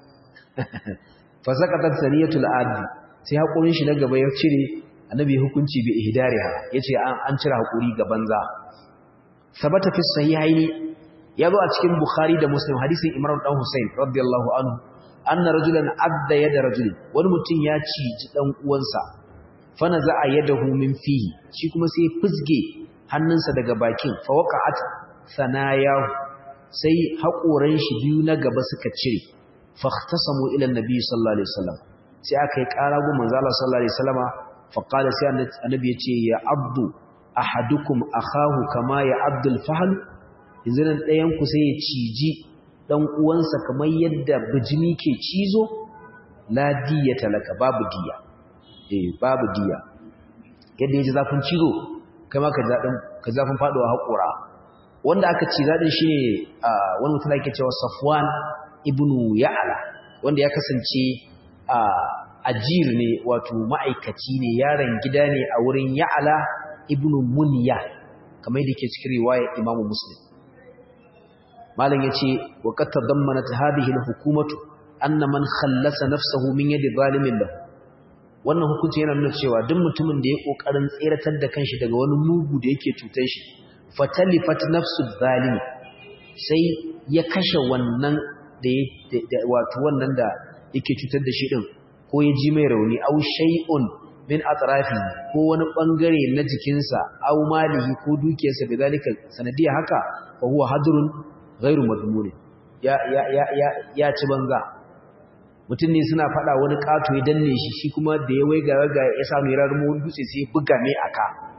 fa saqatat saniyatul adi sai hakurin shi na gaba ya cire annabi hukunci bi ihdariha yace an an cire hakuri ga banza sabata fi sahihaini yazo a cikin bukhari da muslim hadisin imran dan husain radiyallahu anhu anna rajulan adda yada rajulin wani mutum ya ciji dan uwansa fa naza yadahu min fihi shi kuma sai fusge hannunsa daga bakin fawaqa'at sanayahu sai haƙoran shi biyu na gaba suka cire fahtasamu ila annabi sallallahu alaihi wasallam sai aka yi ƙara go manzo Allah sallallahu alaihi wasallama fa qala sai annabi ya ce ya abdu ahadukum akahu kama ya abdul fahl yanzu nan ɗayan ku sai ya ciji dan uwansa kamar yadda bijimi ke cizo la diyata laka babu diya eh babu diya yadda yaji zafin cizo kai ma ka zafin faɗuwa haƙura wanda aka ci zaɗin shi ne wani mutum ake cewa safwan ibnu ya'ala wanda ya kasance ajir ne wato ma'aikaci ne yaron gida ne a wurin ya'ala ibnu munya kamar da ke cikin riwaya imamu muslim malam ya ce wa qad tadammanat hadhihi al-hukumatu anna man khallasa nafsahu min yadi zalimin lahu wannan hukunci yana nuna cewa duk mutumin da ya kokarin tseratar da kanshi daga wani mugu da yake cutar shi fatalifat nafsu zalimi sai ya kashe wannan da wato wannan da yake cutar da shi din ko ya ji mai rauni aw shay'un min atrafi ko wani bangare na jikinsa aw malihi ko dukiyarsa bidalika sanadiya haka fa huwa hadrun ghairu madmun ya ya ya ya ci banza mutum ne suna faɗa wani ƙato ya danne shi shi kuma da ya waiga waiga ya samu ya rarmu wani dutse sai buga mai aka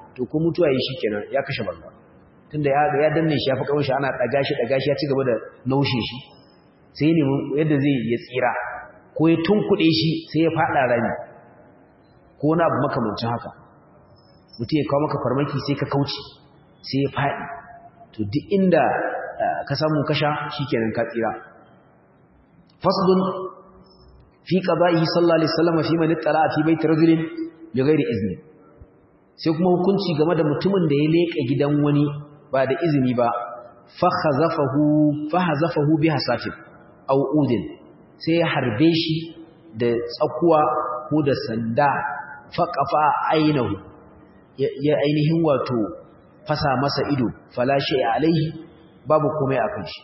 to ko mutuwa yi shikenan ya kashe banza tunda ya ya danne shi ya fi kawai shi ana daga shi daga shi ya ci gaba da naushe shi sai ne yadda zai ya tsira ko ya tunkuɗe shi sai ya faɗa rami ko wani abu makamancin haka mutum ya kawo maka farmaki sai ka kauce sai ya faɗi to duk inda ka samu kasha shikenan ka tsira faslun fi qada'ihi sallallahu alaihi wasallam fi man ittala fi baiti rajulin bighairi izni sai kuma hukunci game da mutumin da ya leka gidan wani ba da izini ba fa khazafahu fa hazafahu bi hasatin aw udin sai ya harbe shi da tsakuwa ko da sanda fa qafa ainahu ya ainihin wato fasa masa ido fala shay alaihi babu komai akan shi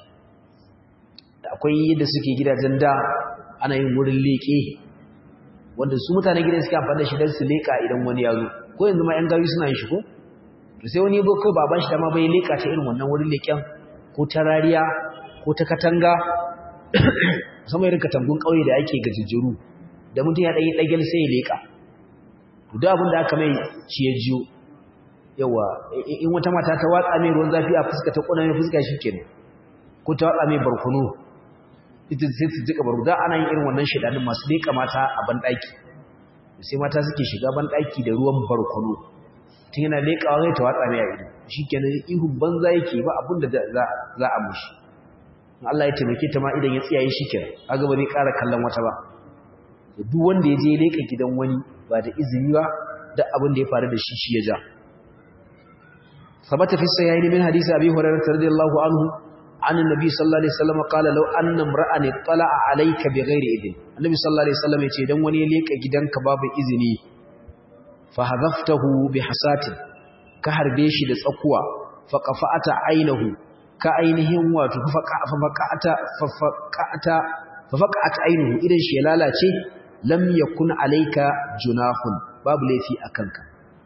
akwai yadda suke gidajen da ana yin wurin leƙe wanda su mutane gidan suke amfani da shi don su leƙa idan wani ya zo ko yanzu ma ‘yan gari suna yin shi ko to sai wani ko baban shi dama bai leƙa ta irin wannan wurin leƙen ko ta rariya ko ta katanga musamman irin katangun ƙauye da ake gajejjeru da mutum ya ɗanyi ɗagel sai ya leƙa to duk abin da aka mai shi ya jiyo yawa in wata mata ta watsa mai ruwan zafi a fuska ta ƙona mai fuska shi kenan ko ta watsa mai barkono ita sai su jika baro da ana yin irin wannan shedanin masu leƙa mata a banɗaki sai mata suke shiga banɗaki da ruwan barkono tun yana leƙawa zai ta watsa mai a ido shi kenan ihu banza yake ba abin da za a mushi Allah ya taimake ta ma idan ya tsiyaye shi kenan kaga ba zai ƙara kallon wata ba duk wanda ya je leƙa gidan wani ba da izini ba da abin da ya faru da shi shi ya ja ثبت في الصحيحين من حديث ابي هريره رضي الله عنه عن النبي صلى الله عليه وسلم قال لو ان امرا اطلع عليك بغير اذن النبي صلى الله عليه وسلم yace dan wani ya leka gidanka babu izini fa hadaftahu bi hasatin ka harbe shi da tsakuwa fa qafa'ata ainahu ka ainihin wato fa faqata fa faqata fa faqat ainahu idan shi ya lalace lam yakun alayka junahun babu laifi akanka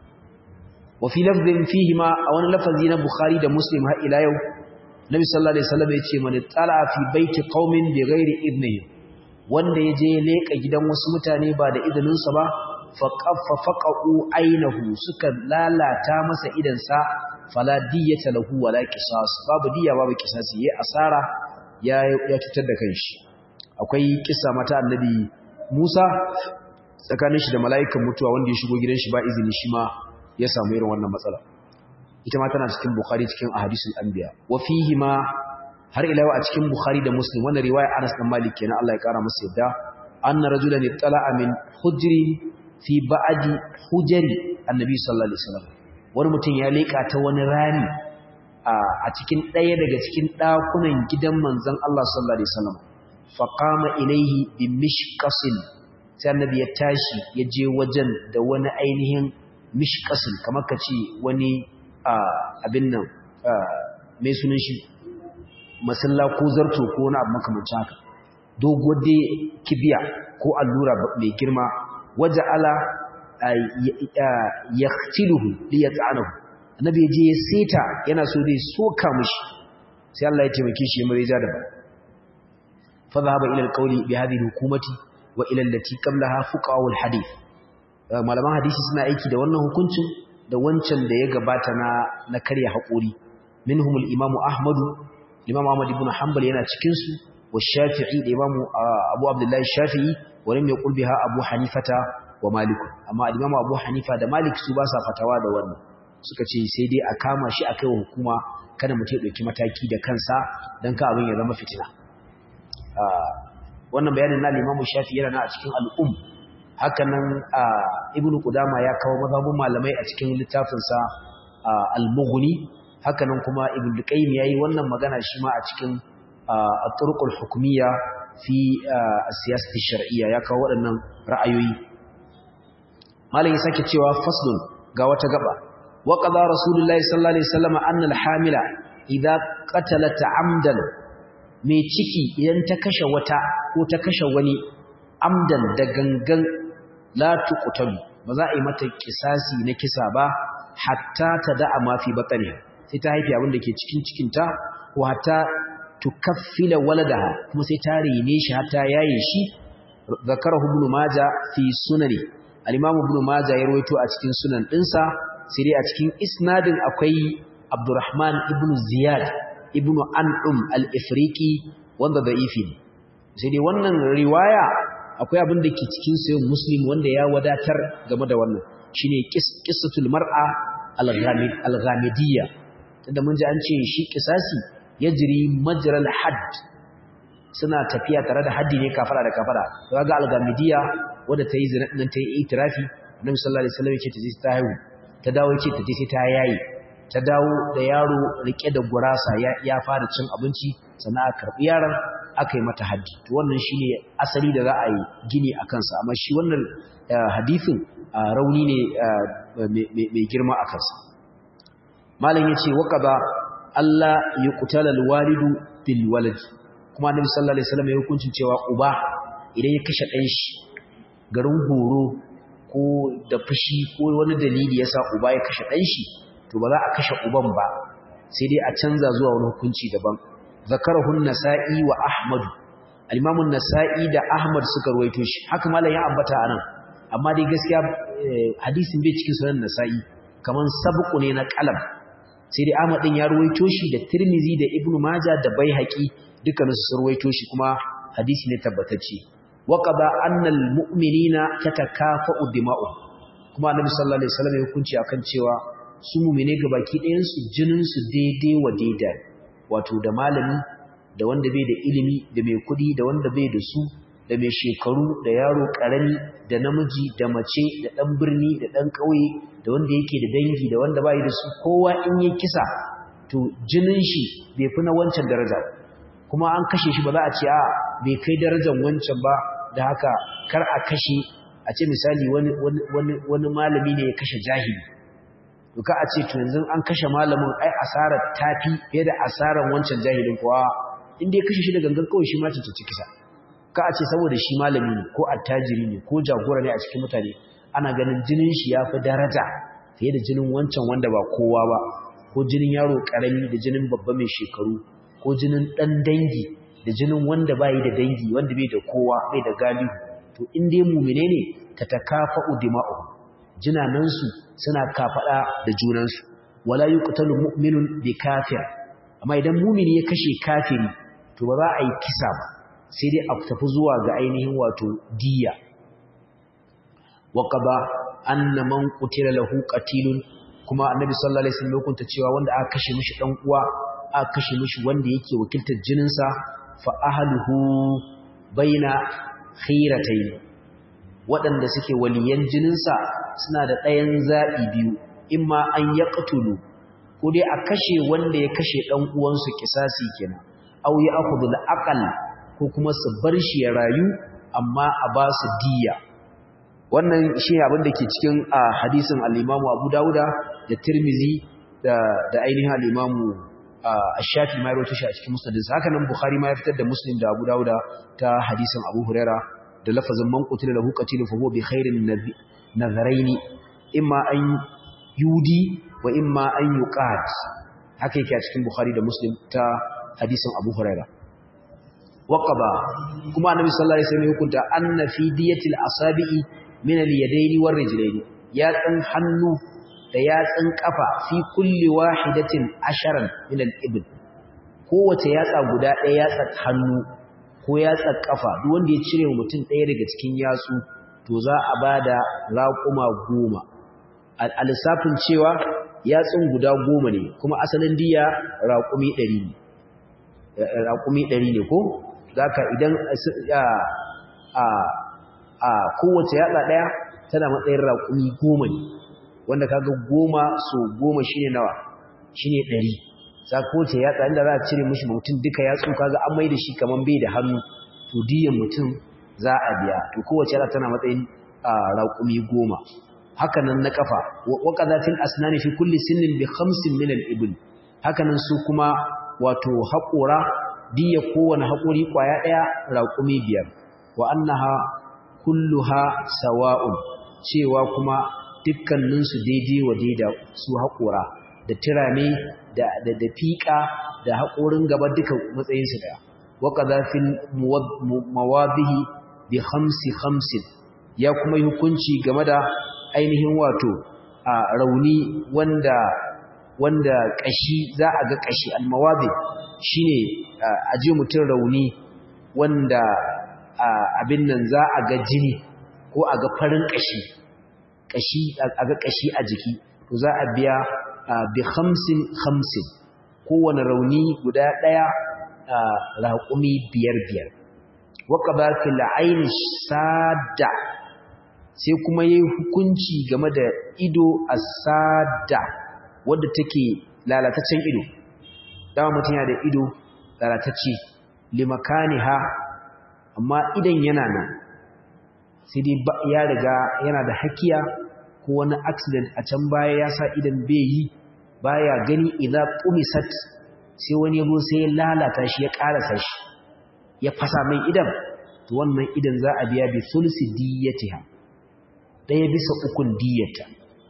wa fi lafdhin fihi ma a wani lafazi na bukhari da muslim har ila yau Nabi sallallahu alaihi wasallam yace man tala fi baiti qaumin bighairi idnihim wanda yaje leka gidan wasu mutane ba da izinin sa ba fa qaffa faqu ainahu suka lalata masa idan sa fala diyata lahu wala qisas babu diya babu qisasi yayi asara ya ya cutar da kanshi akwai kissa mata annabi Musa tsakanin shi da mala'ikan mutuwa wanda ya shigo gidan shi ba izini shi ma ya samu irin wannan matsala ita ma tana cikin Bukhari cikin ahadisul anbiya wa fihi ma har ila a cikin Bukhari da Muslim wannan riwaya Anas bin Malik kenan Allah ya kara masa yadda anna rajulan ittala'a min hujri fi ba'di hujri annabi sallallahu alaihi wasallam wani mutum ya leka ta wani rani a cikin ɗaya daga cikin ɗakunan gidan manzon Allah sallallahu alaihi wasallam fa qama ilayhi bi mishqasin sai annabi ya tashi ya je wajen da wani ainihin mishqasin kamar ka ce wani abin nan mai sunan shi masalla ko zarto ko wani abu makamancin haka dogo dai kibiya ko allura mai girma waje ala ya tiluhu li ya tsanahu annabi je ya seta yana so dai soka mushi sai Allah ya taimake shi mai ja da ba fa zahaba ila alqawli bi hadhihi hukumati wa ila allati qablaha fuqaha alhadith malaman hadisi suna aiki da wannan hukuncin da wancan da ya gabata na na karya haƙuri minhum al-imamu ahmadu imam ahmad ibn hanbal yana cikin su wa shafi'i da imamu abu abdullahi shafi'i wa lam yaqul biha abu hanifata wa malik amma imamu abu hanifa da malik su ba sa fatawa da wannan suka ce sai dai a kama shi a kaiwa hukuma kada mutum ya dauki mataki da kansa dan ka abin ya zama fitina wannan bayanin na imamu shafi'i yana na a cikin al-umm hakanan ibnu qudama ya kawo mazhabun malamai a cikin littafinsa al-mughni hakanan kuma ibnu qayyim yayi wannan magana shi ma a cikin at-turuqul hukmiyya fi as-siyasati shar'iyya ya kawo waɗannan ra'ayoyi malai sake cewa faslun ga wata gaba wa qada rasulullahi sallallahu alaihi wasallam anna al-hamila idza qatalat amdan mai ciki idan ta kashe wata ko ta kashe wani amdan da gangan la tuqtalu ba za a yi mata kisasi na kisa ba hatta ta da'a ma fi batniha sai ta haifi abin da ke cikin cikinta ko hatta tukaffila waladaha kuma sai ta rene shi hatta yaye shi zakarahu ibn majah fi sunani al-imam ibn majah ya rawaito a cikin sunan dinsa sai dai a cikin isnadin akwai Abdurrahman ibn Ziyad ibn An'um al-Ifriqi wanda da'ifi ne sai dai wannan riwaya akwai abin da ke cikin sayin Muslim wanda ya wadatar game da wannan shine qissatul mar'a al-ghamidiyya tunda mun ji an ce shi kisasi yajri majral hadd suna tafiya tare da haddi ne kafara da kafara kaga al-ghamidiyya wanda tayi zina din tayi itirafi Annabi sallallahu alaihi wasallam yace ta je ta haihu ta dawo yace ta je sai ta yayi ta dawo da yaro rike da gurasa ya fara cin abinci sannan aka karbi yaron aka yi mata haddi to wannan shine asali da za a yi gini a kansa amma shi wannan hadisin rauni ne mai girma a kansa malam yace waqaba Allah yuqtala alwalidu bil walad kuma annabi sallallahu alaihi wasallam ya hukuncin cewa uba idan ya kashe dan shi garin horo ko da fushi ko wani dalili yasa uba ya kashe dan shi to ba za a kashe uban ba sai dai a canza zuwa wani hukunci daban zakarahu an-nasa'i wa ahmad al-imam an-nasa'i da ahmad suka ruwaito shi haka malam ya ambata anan amma dai gaskiya hadisin bai cikin sunan nasa'i kaman sabqu ne na qalam sai dai ahmad din ya ruwaito shi da tirmizi da ibnu majah da baihaqi dukkanin su ruwaito shi kuma hadisi ne tabbatacce waqaba annal mu'minina tatakafa'u dima'u kuma annabi sallallahu alaihi wasallam ya hukunci akan cewa su mu'mine gabaki ɗayan su jinin su daidai wa daidai wato da malami da wanda bai da ilimi da mai kudi da wanda bai da su da mai shekaru da yaro karami da namiji da mace da dan birni da dan kauye da wanda yake da dangi da wanda bai da su kowa in ya kisa to jinin shi bai fi na wancan daraja kuma an kashe shi ba za a ce a bai kai darajar wancan ba da haka kar a kashe a ce misali wani wani wani malami ne ya kashe jahili to ka a ce to yanzu an kashe malamin ai asarar tafi fiye da asarar wancan jahilin kuwa inda ya kashe shi da gangan kawai shi ma cancanci kisa ka a ce saboda shi malami ne ko attajiri ne ko jagora ne a cikin mutane ana ganin jinin shi ya fi daraja fiye da jinin wancan wanda ba kowa ba ko jinin yaro karami da jinin babba mai shekaru ko jinin dan dangi da jinin wanda bai da dangi wanda bai da kowa bai da galihu to in dai mumine ne ta takafa'u dima'u jinanansu suna kafada da junansu wala yuqtalu mu'minun bi kafir amma idan mumini ya kashe kafiri to ba za a yi kisa ba sai dai a tafi zuwa ga ainihin wato diya waqaba anna man qutila lahu qatilun kuma annabi sallallahu alaihi wasallam hukunta cewa wanda aka kashe mishi dan uwa aka kashe mishi wanda yake wakiltar jininsa fa ahluhu baina khiratayn waɗanda suke waliyan jininsa suna da ɗayan zaɓi biyu imma an yaqtulu ko dai a kashe wanda ya kashe dan uwansu kisasi kenan aw ya akhudhu al-aqal ko kuma su bar shi ya rayu amma a ba su diya wannan shi abin da ke cikin hadisin al-Imam Abu Dawuda da Tirmizi da da ainihin al-Imam Ash-Shafi ma rawaito shi a cikin musnadin sa haka nan Bukhari ma ya fitar da Muslim da Abu Dawuda ta hadisin Abu Huraira da lafazin man qutila lahu qatilun fa huwa bi khairin nazaraini imma an yudi wa imma an yuqat haka yake a cikin Bukhari da Muslim ta hadisin Abu Huraira waqaba kuma Annabi sallallahu alaihi wasallam hukunta anna fi diyatil asabi'i min al-yadaini war rijlaini yatsan hannu da yatsan kafa fi kulli wahidatin asharan min al-ibn kowace yatsa guda ɗaya yatsa hannu ko yatsa kafa duk wanda ya cire mutum ɗaya daga cikin yatsu to za a bada raƙuma goma a lissafin cewa yatsun guda goma ne kuma asalin diya raƙumi ɗari ne raƙumi ɗari ne ko zaka idan a kowace yatsa ɗaya tana matsayin raƙumi goma ne wanda kaga goma so goma shine nawa shine ɗari za kowace yatsa inda za a cire mishi mutum duka yatsu kaga an mai da shi kaman bai da hannu to diyan mutum za a biya to kowace yatsa tana matsayin raƙumi goma haka nan na kafa wa qadatil asnani fi kulli sinnin bi khamsin min al-ibl haka nan su kuma wato haƙora diya kowane haƙori ƙwaya ɗaya raƙumi biyar wa annaha kulluha sawa'un cewa kuma dukkaninsu daidai wa daida su haƙora da tirame da da da fiƙa da haƙorin gaba duka matsayinsu ɗaya wa qadafil mawadihi bi khamsi khamsin ya kuma yi hukunci game da ainihin wato a rauni wanda wanda kashi za a ga kashi almawadi shine a ji mutum rauni wanda abin nan za a ga jini ko a ga farin kashi kashi a ga kashi a jiki to za a biya bi khamsin khamsin kowane rauni guda daya raƙumi biyar biyar waka ba fil aini sada sai kuma yayi hukunci game da ido asada wanda take lalataccen ido dama mutum yana da ido lalatacce limakaniha amma idan yana nan sai dai ya riga yana da hakiya ko wani accident a can baya ya sa idan bai yi baya gani idan qumisat sai wani yabo sai ya lalata shi ya karasa shi ya fasa mai idan to wannan idan za a biya bi sulsi diyatiha daya bisa ukun diyata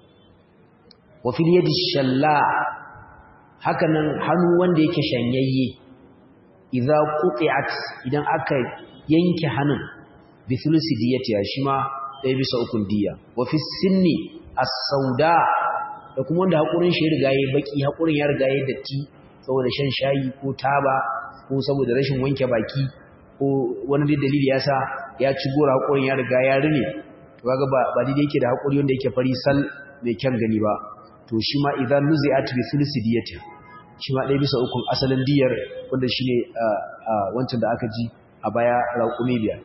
wa fil yadi shalla hakanan hannu wanda yake shanyayye idza quti'at idan aka yanke hannun bi sulsi diyatiha shi ma daya bisa ukun diya wa fi sinni as-sauda da kuma wanda hakurin shi ya riga yayi baki hakurin ya riga yayi datti saboda shan shayi ko taba ko saboda rashin wanke baki ko wani dalili ya sa ya ci gora haƙorin ya riga ya rine to kaga ba ba daidai yake da haƙori wanda yake fari sal mai kyan gani ba to shi ma idan nuzi'at bi thuluthi diyati shi ma ɗaya bisa ukun asalin diyar wanda shine wancan da aka ji a baya raƙumi biyar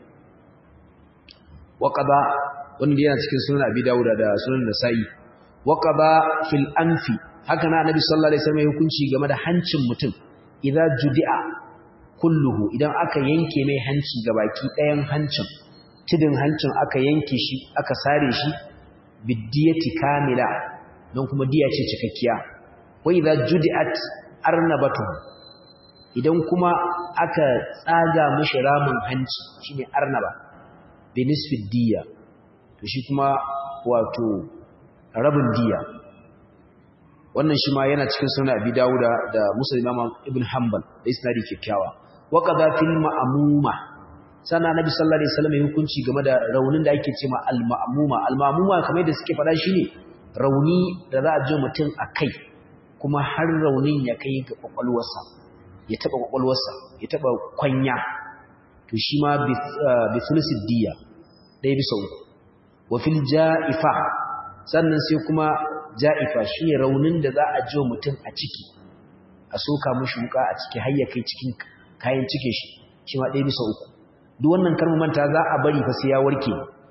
wa qada wanda yana cikin sunan abi dawuda da sunan nasa'i wa qada fil anfi haka na annabi sallallahu alaihi wasallam hukunci game da hancin mutum idza judi'a kulluhu idan aka yanke mai hanci baki ɗayan hancin tidin hancin aka yanke shi aka sare shi bidiyati kamila don kuma diya ce cikakkiya wa idza judi'at arnabatu idan kuma aka tsaga mishi ramin hanci shine arnaba bi nisfi diya to shi kuma wato rabin diya wannan shi ma yana cikin sunan Abi Dawuda da Musa Imam Ibn Hanbal da isnadi kikkiawa wa qada fil ma'muma sana Nabi sallallahu alaihi wasallam hukunci game da raunin da ake cewa al ma'muma al ma'muma kamar da suke fada shine rauni da za a ji mutum akai kuma har raunin ya kai ga kwakwalwarsa ya taba kwakwalwarsa ya taba kwanya to shi ma bi thulusid diya dai bisa uku wa fil ja'ifa sannan sai kuma ja'ifa shi ne raunin da za a ji mutum a ciki a soka mashi wuka a ciki har ya kai cikin kayan cike shi shi ma ɗaya bisa uku duk wannan karmu manta za a bari fa sai ya warke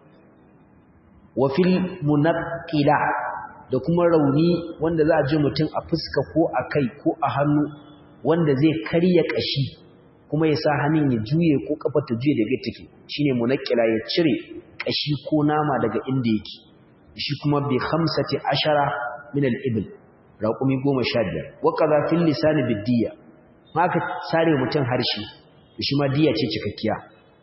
wa fil munaqqila da kuma rauni wanda za a ji mutum a fuska ko a kai ko a hannu wanda zai karya kashi kuma ya sa hannun ya juye ko kafar ta juye daga take shine munaqqila ya cire kashi ko nama daga inda yake shi kuma bi khamsati ashara min al-ibl raqumi 15 wa kaza fil lisan bidiyya maka sare mutun harshe shi ma diya ce cikakkiya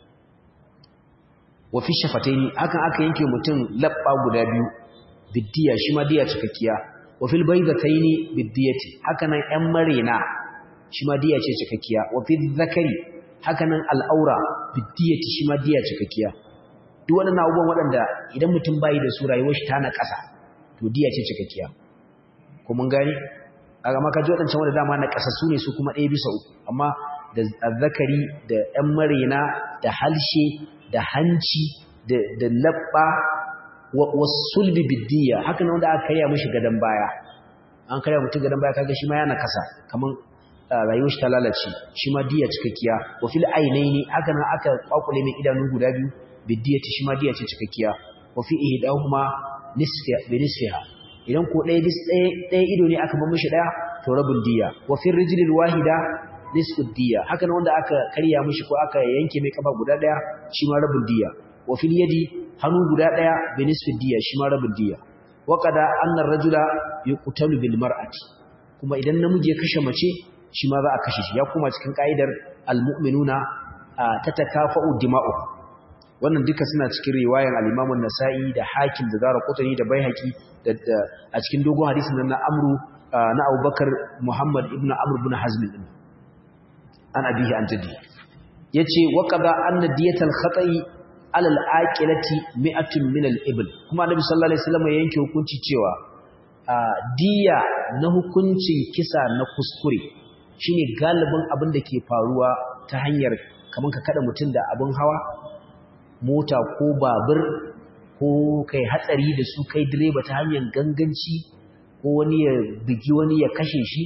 wa fi shafataini hakan aka yanke mutun labba guda biyu bidiyya shi ma diya cikakkiya wa fil baydataini bidiyati hakanan yan marena shi ma diya ce cikakkiya wa fi zakari hakanan al-aura bidiyati shi ma diya cikakkiya duk waɗannan abubuwan waɗanda idan mutum bayi da su rayuwar shi ta na ƙasa to diya ce cikakkiya ko mun gane kaga ma kaji waɗancan wanda dama na ƙasa su ne su kuma ɗaya bisa uku amma da azzakari da ƴan marena da halshe da hanci da da labba wa sulbi biddiya haka ne wanda aka karya mishi gadan baya an karya mutum gadan baya kaga shi ma yana ƙasa kaman rayuwar shi ta lalace shi ma diya cikakkiya wa fil ainaini haka nan aka kwakule mai idanu guda biyu bidiyati shi ma diya ce cikakkiya wa fi ihdahuma nisfi bi nisfiha idan ko ɗaya bis ɗaya ɗaya ido ne aka bar mishi ɗaya to rabin diya wa fi rijlil wahida nisfu diya haka nan wanda aka karya mishi ko aka yanke mai kafa guda ɗaya shi ma rabin diya wa fil yadi hannu guda ɗaya bi nisfi diya shi ma rabin diya wa qada anna ar-rajula yuqtalu bil mar'ati kuma idan namiji ya kashe mace shi ma za a kashe shi ya kuma cikin ka'idar al-mu'minuna tatakafa'u dima'u wannan duka suna cikin riwayan al-Imam an-Nasa'i da Hakim da Daraqutni da Baihaqi da a cikin dogon hadisin nan na Amru na Abubakar Muhammad ibn Amr ibn Hazm din an abihi an jaddi yace wa qada anna diyatal khata'i ala al-aqilati mi'atun min al-ibl kuma Annabi sallallahu alaihi wasallam ya yanke hukunci cewa diya na hukuncin kisa na kuskure shine galibin abin da ke faruwa ta hanyar kamar ka kada mutum da abin hawa mota ko babur ko kai hatsari da su kai direba ta hanyar ganganci ko wani ya bigi wani ya kashe shi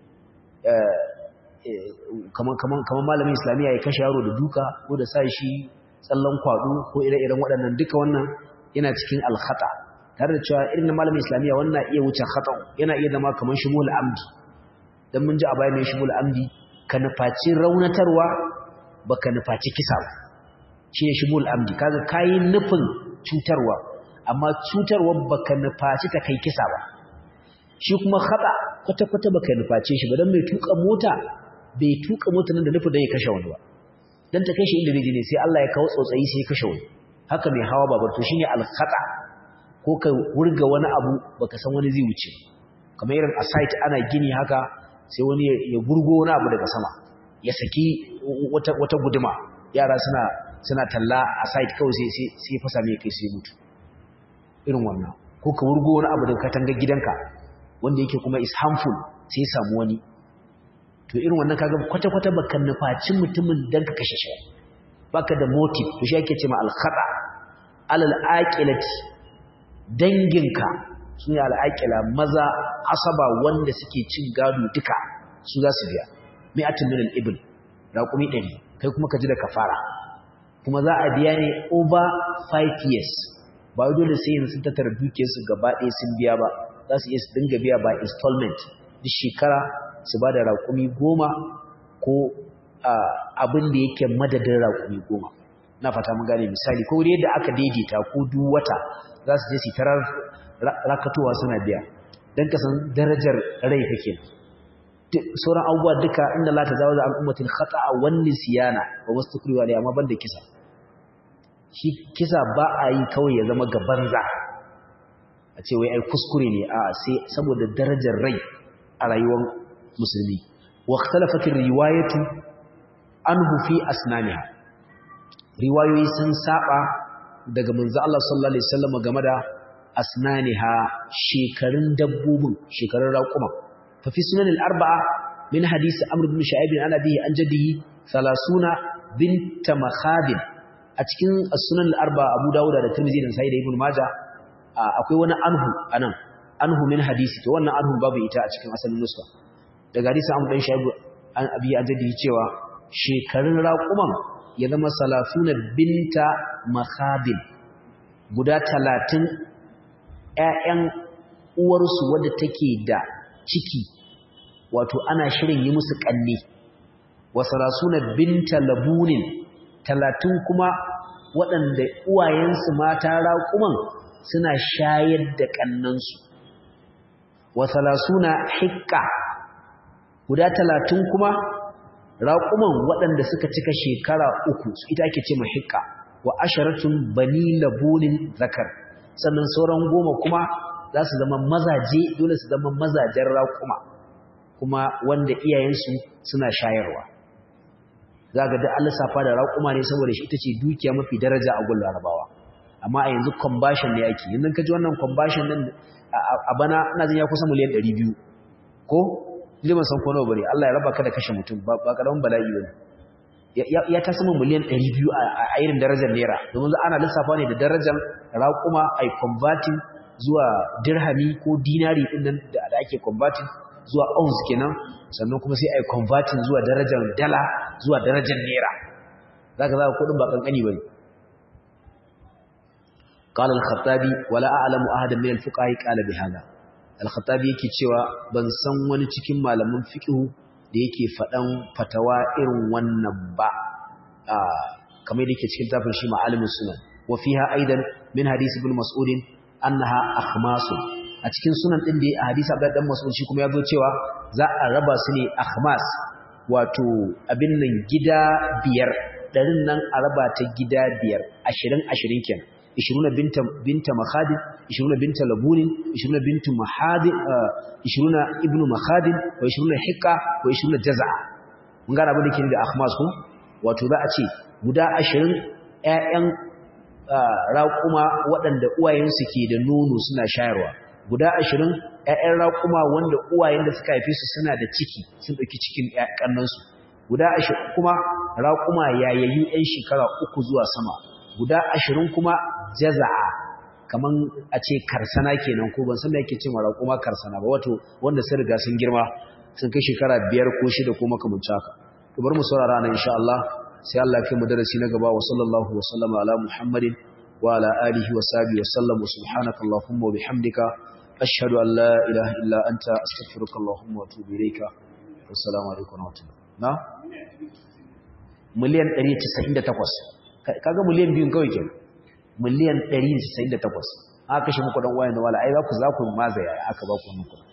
kamar malamin islamiyya ya kashe yaro da duka ko da sa shi tsallan kwado ko ire-iren waɗannan duka wannan yana cikin alkhata tare da cewa irin malamin islamiyya wannan iya wuce khata yana iya zama kamar shimul amdi dan mun ji a bayan shimul amdi ka nufaci raunatarwa baka nufaci kisa ba shine shimul amdi kaga kayi nufin cutarwa amma cutarwa baka nufaci ta kai kisa ba shi kuma khata kwata-kwata baka nuface shi ba dan mai tuka mota bai tuka mota nan da nufin da ya kashe wani ba dan ta kashe inda ne sai Allah ya kawo tsotsayi sai ya kashe wani haka mai hawa babar to shine al-khata ko ka wurga wani abu baka san wani zai wuce kamar irin a site ana gini haka sai wani ya gurgo wani abu daga sama ya saki wata wata guduma yara suna suna talla a site kawai sai sai sai fasa mai kai sai mutu irin wannan ko ka wurgo wani abu daga katangar gidanka wanda yake kuma is harmful sai samu wani to irin wannan kaga kwata-kwata baka nufaci mutumin dan ka kashe shi baka da motive to shi yake cewa al-khata alal aqilati danginka sune al-aqila maza asaba wanda suke cin gado duka su za su biya mi'atun min al-ibl raqumi 100 kai kuma ka ji da kafara kuma za a biya ne over 5 years ba dole sai yanzu sun tattara dukiyarsu gaba ɗaya sun biya ba za su iya su dinga biya by installment duk shekara su ba da raƙumi goma ko abin da yake madadin raƙumi goma na fata mun gane misali ko yadda aka daidaita ko duk wata za su je su tarar rakatowa suna biya don ka san darajar rai kake sauran abubuwa duka inda la ta zawo da al'ummatin khata'a wani siyana ba wasu tukuriwa ne amma banda kisa shi kisa ba a yi kawai ya zama ga banza a ce wai ai kuskure ne a sai saboda darajar rai a rayuwar musulmi wa ikhtalafatir riwayatu anhu fi asnaniha riwayoyi sun saba daga manzo Allah sallallahu alaihi wasallam game da asnaniha shekarun dabbobin shekarun raquma fa fi sunan al-arba'a min hadisi amr ibn shu'aib an abihi an jaddihi 30 bint makhadin a cikin as-sunan al-arba'a abu dawud da tirmidhi da sahih ibn majah akwai wani anhu anan anhu min hadisi to wannan anhu babu ita a cikin asalin nuska daga hadisi an dan shaibu an abi ajadi cewa shekarun raquman ya zama salafuna binta makhabil guda 30 ƴaƴan uwarsu wadda take da ciki wato ana shirin yi musu kanne wa salasuna binta labunin 30 kuma waɗanda uwayensu mata raquman suna shayar da kannansu wa salasuna hikka guda talatin kuma raƙuman waɗanda suka cika shekara uku ita ake ce hikka wa asharatun bani labunin zakar sannan sauran goma kuma za su zama mazaje dole su zama mazajen raƙuma kuma wanda iyayensu suna shayarwa za ga da lissafa da raƙuma ne saboda shi ita ce dukiya mafi daraja a gun larabawa amma a yanzu combustion ne ake yanzu ka ji wannan combustion din a bana ina jin ya kusa miliyan 200 ko liman san ko nawa bare Allah ya raba ka da kashe mutum ba karamin bala'i bane ya ta sama miliyan 200 a irin darajar naira domin ana lissafa ne da darajar raƙuma ai converting zuwa dirhami ko dinari din nan da ake converting zuwa ounce kenan sannan kuma sai ai converting zuwa darajar dala zuwa darajar naira zaka zaka kudin ba kankani bane قال الخطابي ولا أعلم أحدا من الفقهاء قال بهذا الخطابي yake cewa ban san wani cikin malaman fiqh da yake fadan fatawa irin wannan ba kamar yake cikin tafin shi ma'alimus sunan wa fiha aidan min hadith ibn mas'ud annaha akhmas a cikin sunan din da hadisi Abdullah dan Mas'ud shi kuma yazo cewa za a raba su ne akhmas wato abin nan gida biyar darin nan a raba ta gida biyar 20 20 kenan 20 binta binta makhadin 20 binta labunin 20 bintu mahadin 20 ibnu makhadin wa 20 hikka wa 20 jaz'a mun ga abin da ke da akhmas ko wato za a ce guda 20 ƴaƴan raƙuma waɗanda uwayensu ke da nono suna shayarwa guda ashirin ‘ya'yan raƙuma wanda uwayen da suka haife su suna da ciki sun ɗauki cikin ƙannansu guda ashirin kuma raƙuma yayayyu ‘yan shekara uku zuwa sama guda ashirin kuma jaza'a kaman a ce karsana kenan ko ban san da yake cewa raƙuma karsana ba wato wanda sun riga sun girma sun kai shekara biyar ko shida ko makamancin haka to bari mu saurara nan insha Allah sai Allah ya kai mu darasi na gaba wa sallallahu wa sallama ala muhammadin wa ala alihi wa sahbihi wa sallam subhanaka allahumma wa bihamdika ashhadu an la ilaha illa anta astaghfiruka allahumma wa atubu ilayka assalamu alaikum wa rahmatullahi na miliyan 198 kaga miliyan biyun kawai kenan miliyan 198 aka kashe muku dan wayan da wala ai za ku za ku mazaya aka ba ku muku